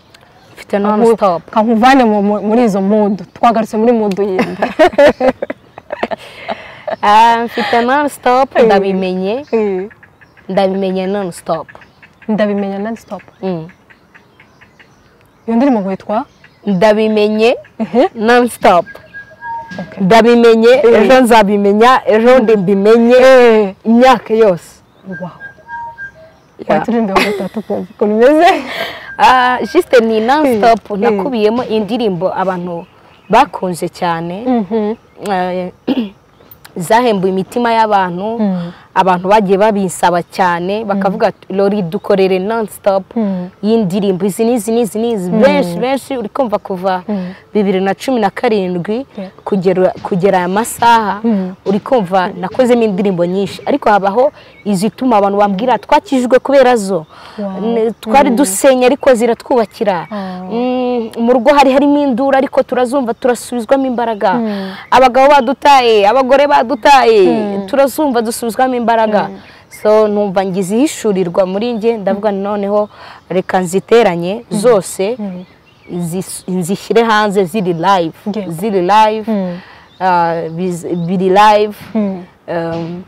mfite non stop ka nkuvane mu- mu- muri izo mudu twagarutse muri mudu yindi Ah, mfite non stop ndabimenye ndabimenye non stop ndabimenya nani sitopu Mm. iyo ndirimbo ngo yitwa ndabimenye non stop Okay. ndabimenye ejo nzabimenya ejo ndi mbimenye imyaka yose Wow. waturirimbe wa gatatu kumva ukuntu imeze Ah, juste ni non stop Mm. nakubiyemo indirimbo abantu bakunze cyane eh, zahembuye imitima y'abantu abantu bagiye babinsaba cyane bakavuga ati, lori dukorere non stop y'indirimbo izi n'izi n'izi n'izi benshi benshi uri kumva kuva bibiri na cumi na karindwi Yeah. kugera kugera aya masaha uri kumva nakozemo indirimbo nyinshi ariko habaho izituma abantu bambwira twakijijwe kubera zo Wow. Ne- twari dusenya ariko ziratwubakira Mm, mu rugo hari harimo induru ariko turazumva turasubizwamo imbaraga abagabo badutaye abagore badutaye turazumva dusubizwamo imbaraga so numva ngizihishurirwa muri njye ndavuga noneho reka nziteranye zose zis- nzishyire hanze ziri live Yego. ziri live ah, biz- biri live um,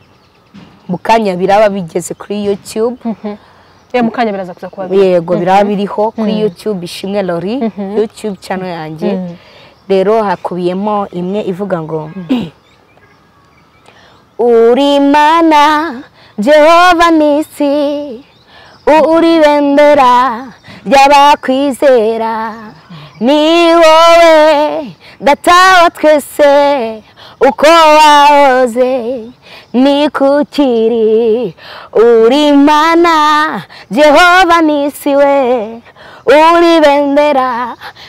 mu kanya biraba bigeze kuri youtube ye mu kanya biraza kuza kuba biri yego biraba biriho kuri youtube ishimwe lori youtube channel yanjye rero hakubiyemo imwe ivuga ngo uri mana jehova nisi uri bendera ry'abakwizera ni wowe data wa twese uko wahoze ni kukiri uri mana jehova nisi we uri bendera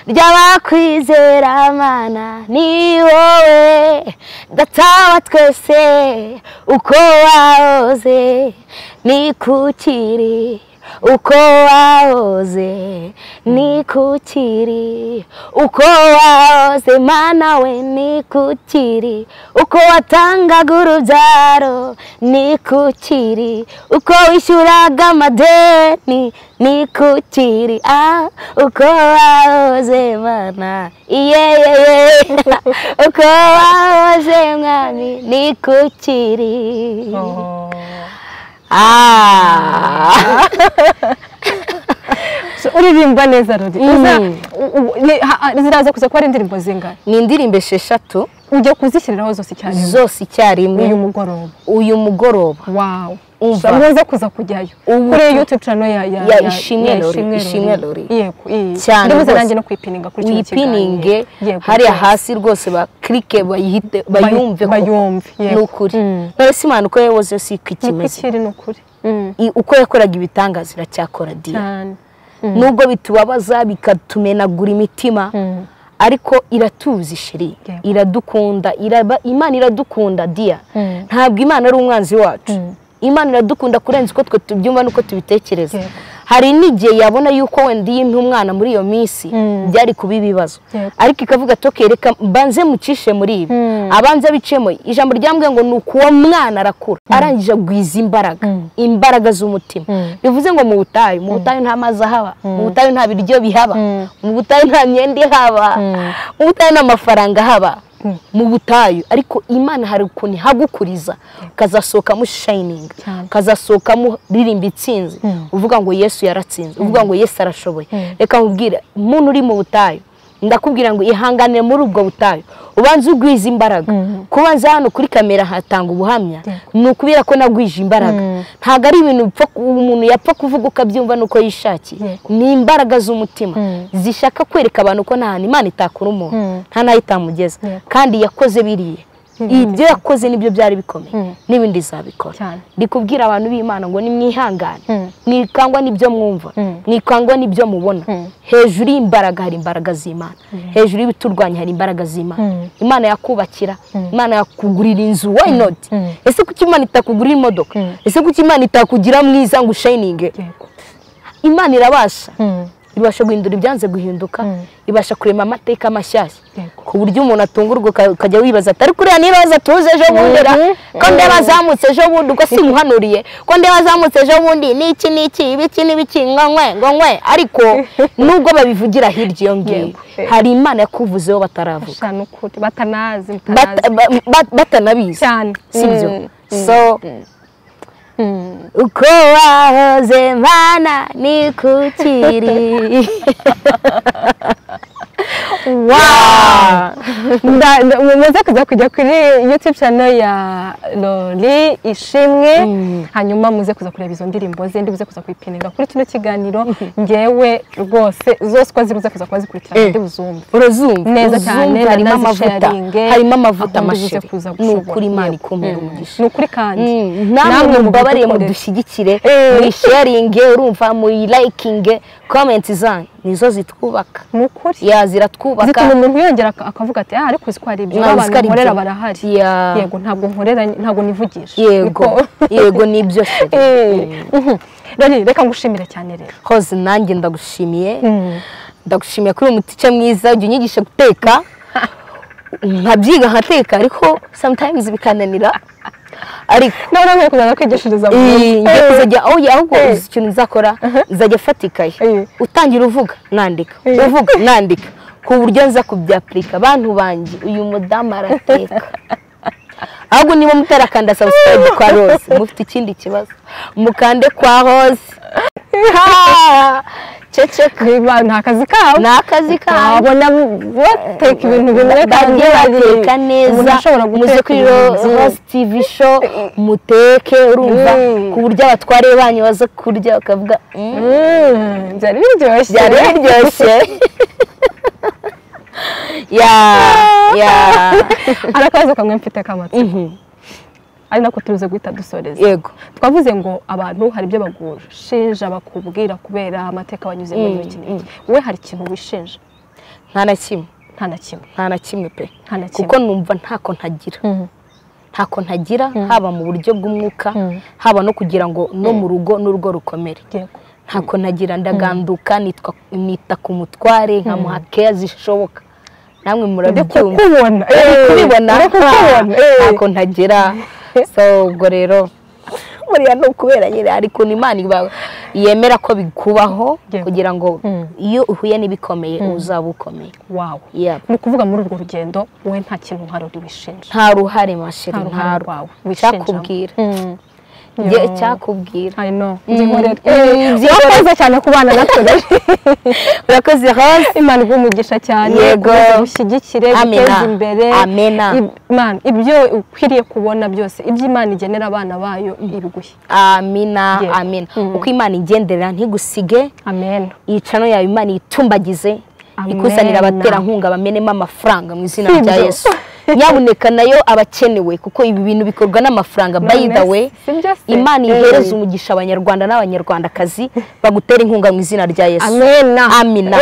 ry'abakwizera mana ni wowe data wa twese uko wahoze ni kukiri uko wahoze ni kukiri uko wahoze mana we ni kukiri uko watangaga urubyaro ni kukiri uko wishyuraga amadeni ni kukiri ah uko wahoze mana iyeyeye uko wahoze mwami ni kukiri ah So, uririmba neza ruri Uza- u- u- ni- ha- ha- ziraza kuza kuba ari indirimbo zingana ni indirimbo esheshatu ujya kuzishyiriraho zose icyarimwe zose icyarimwe uyu mugoroba uyu mugoroba wawu Umva. muze kuza kujyayo Ubu kuri tu- yutube cano ya ya ya Ishimwe Lori, Ishimwe Lori. yego iyi Cyane ndibuze rwose. nanjye no kuyipininga kuri kino uyipininge kiganiro. Yego, hariya rwose. hasi rwose bakirike bayihite Bayi- bayumve ko bayumve ni ukuri Mm. none si imana uko yayoboze yose iko ni uko ikimeze ikiri ni ukuri Mm. I- uko yakoraga ibitangaza iracyakora diya cyane nubwo bitubabaza bikatumenagura imitima Mm. ariko iratuzi sheri Yego. iradukunda iraba imana iradukunda diya Mm. ntabwo imana ari umwanzi wacu Mm. imana iradukunda kurenza uko twe tubyumva n'uko tubitekereza Yego. hari n'igihe yabona yuko wenda iyo impe umwana muri iyo minsi Mm. byari kuba ibibazo Yego. ariko ikavuga toke reka mbanze mucishe muri ibi Mm. abanza bicemo ijambo ryambwiye ngo ni uko uwo mwana arakura arangije agwiza imbaraga Mm. imbaraga z'umutima Mm. bivuze ngo mu butayu mu butayu nta mazi ahaba mu butayu nta biryo bihaba Mm. mu butayu nta myenda ihaba Mm. mu butayu nta mafaranga ahaba Mm. mu butayu ariko imana hari ukuntu ihagukuriza ukazasohokamo shayiningi Cyane. ukazasohokamo ririmba itsinze uvuga ngo yesu yaratsinze uvuga ngo yesu arashoboye reka nkubwire umuntu uri mu butayu ndakubwira ngo ihangane muri ubwo butayu ubanze ugwize imbaraga kubanza hano kuri kamera hatanga ubuhamya ni ukubera ko nagwije imbaraga ntabwo ari ibintu upfa ku- umuntu yapfa kuvuga uko abyumva n'uko yishakiye Yego. ni imbaraga z'umutima Mm. zishaka kwereka abantu ko nta hantu imana itakura umuntu Mm. nta n'aho itamugeza Yego. kandi yakoze biriya ibyo yakoze nibyo byari bikomeye Mm. n'ibindi izabikora cyane ndi kubwira abantu b'imana ngo nimwihangane Mm. mwikangwa n'ibyo mwumva Mm. mwikangwa n'ibyo mubona Mm. hejuru y'imbaraga hari imbaraga z'imana hejuru y'ibiturwanya hari imbaraga Mm. z'imana imana yakubakira imana yakugurira inzu why not Mm. ese kuki imana itakugurira imodoka Mm. ese kuki imana itakugira mwiza ngo ushayininge yego imana irabasha Mm. ibasha guhindura ibyanze guhinduka Mm. ibasha kurema amateka mashyashya Yego. ku buryo umuntu atungurwa uka- ukajya wibaza ati ariko uriya niba aza tuze ejo bundi ra Mhm. ko ndeba azamutse ejo bundi ubwo simuhanuriye ko ndeba azamutse ejo bundi n'iki n'iki ibiki n'ibiki ngo nkwe ngo nkwe ariko nubwo babivugira hirya iyo ngiyo Yego. hari imana yakuvuzeho bataravuga gusa ni ukuri batanazi Bat- mutanazi ba- ba- batanabizi cyane sibyo Mm. so Mm. uko wahoze mana ni kukiri Wow! Nda- nda- muze kuza kujya kuri youtube channel ya lori ishimwe hanyuma muze kuza kureba izo ndirimbo ze ndibuze kuza kuyipininga kuri kino kiganiro njyewe rwose zose uko ziri uze kuza kuba zikurikirana Eh. ndi buzumve urazumva Neza uzumva cyane, harimo amavuta nanazisharinge, harimo amavuta ahubwo uze amashiri kuza ni gushobora. ukuri imana Yego. ikumira umugisha ni ukuri kandi Mm, namwe mubabariye mudushyigikire muyisharinge urumva muyilayikinge komenti zanyu nizo zitwubaka ni ukuri ya ziratwubaka zituma umuntu yongera ak- akavuga ati ah ariko uzi ko hari ibyo Ntabwo uzi ko abantu ari nkorera ibyo." barahari Yeah. yego ntabwo nkorera ntabwo nivugisha yego Niko- yego nibyo sheri Eh, mhm. Lori, reka ngushimire cyane rero hose nanjye ndagushimiye Mm. ndagushimiye kuri uyu mutica mwiza ujya unyigisha guteka nkabyiga nkateka ariko sometimes bikananira ariko nawe nkwiye kuzajya kwigishiriza mu Iyi, rugo. ngiye kuzajya aho ujya ahubwo Eh. uzi ikintu nzakora nzajya mfata ikayi Eh. utangira uvuga nandika Eh. uvuga nandika ku buryo nza kubyapurika abantu banjye uyu mudamu arateka ahubwo niba mutarakanda subscribe kwa rose mufite ikindi kibazo mukande kwa rose ceceka biba ni akazi kabo ni akazi kabo wabona bateka ibintu bimwe kandi bagiye bateka neza muze kuri rose tivi sho muteke urumva Mm. ku buryo abatware banyu baza kurya bakavuga "Mm, Mm, byari biryoshye byari biryoshye ya ya hari akabazo kamwe mfite k'amatsiko Mhm. ari nako turuze guhita dusoreza yego twavuze ngo abantu hari ibyo bagushinja bakubwira kubera amateka banyuze muri iki n'iki wowe hari ikintu wishinja nta na kimwe nta na kimwe nta na kimwe pe nta na kimwe kuko numva ntako ntagira Mhm. ntako ntagira haba mu buryo bw'umwuka Mm. haba no kugira ngo no mu rugo n'urugo rukomere Yego. ntako nagira ndaganduka nitwa- nita ku mutware nkamuha keya zishoboka namwe Uri murabibyumva kukubona Uri eh, kubibona uri kukubona eh. ntako ntagira so ubwo rero buriya ni ukubera nyine ariko ni imana iba- yemera ko bikubaho Yego. kugira ngo Mm. iyo uhuye n'ibikomeye uzaba ukomeye wawe Yeah. ni ukuvuga muri urwo rugendo wowe nta kintu uharura wishinja nta ruhare mashiri Nta ruhare nta rwawe rwawe wishinjamo. cyakubwira Mm. Njye Yo. icyakubwira I know. Nzinkorera. Mm, nzinkorera. Urakoze cyane ku bana natwe rero. urakoze rose Imana iguhe umugisha cyane Yego. ukomeze gushyigikire Amena. guteza imbere Amena. Ib- Imana ibyo ukwiriye kubona byose ibyo Imana igenera abana bayo ibiguhe amina Yeah. amina Mm. uko imana igendera ntigusige amen iyicano yawe imana iyitumbagize Amena. ikusanire abaterankunga bamenemo amafaranga mu izina Si rya ibyo. yesu nyabuneka nayo abakenewe kuko ibi bintu bikorwa n'amafaranga by the None way si byo se? imana ihereza Eh. umugisha abanyarwanda n'abanyarwandakazi bagutera inkunga mu izina rya yesu amen amina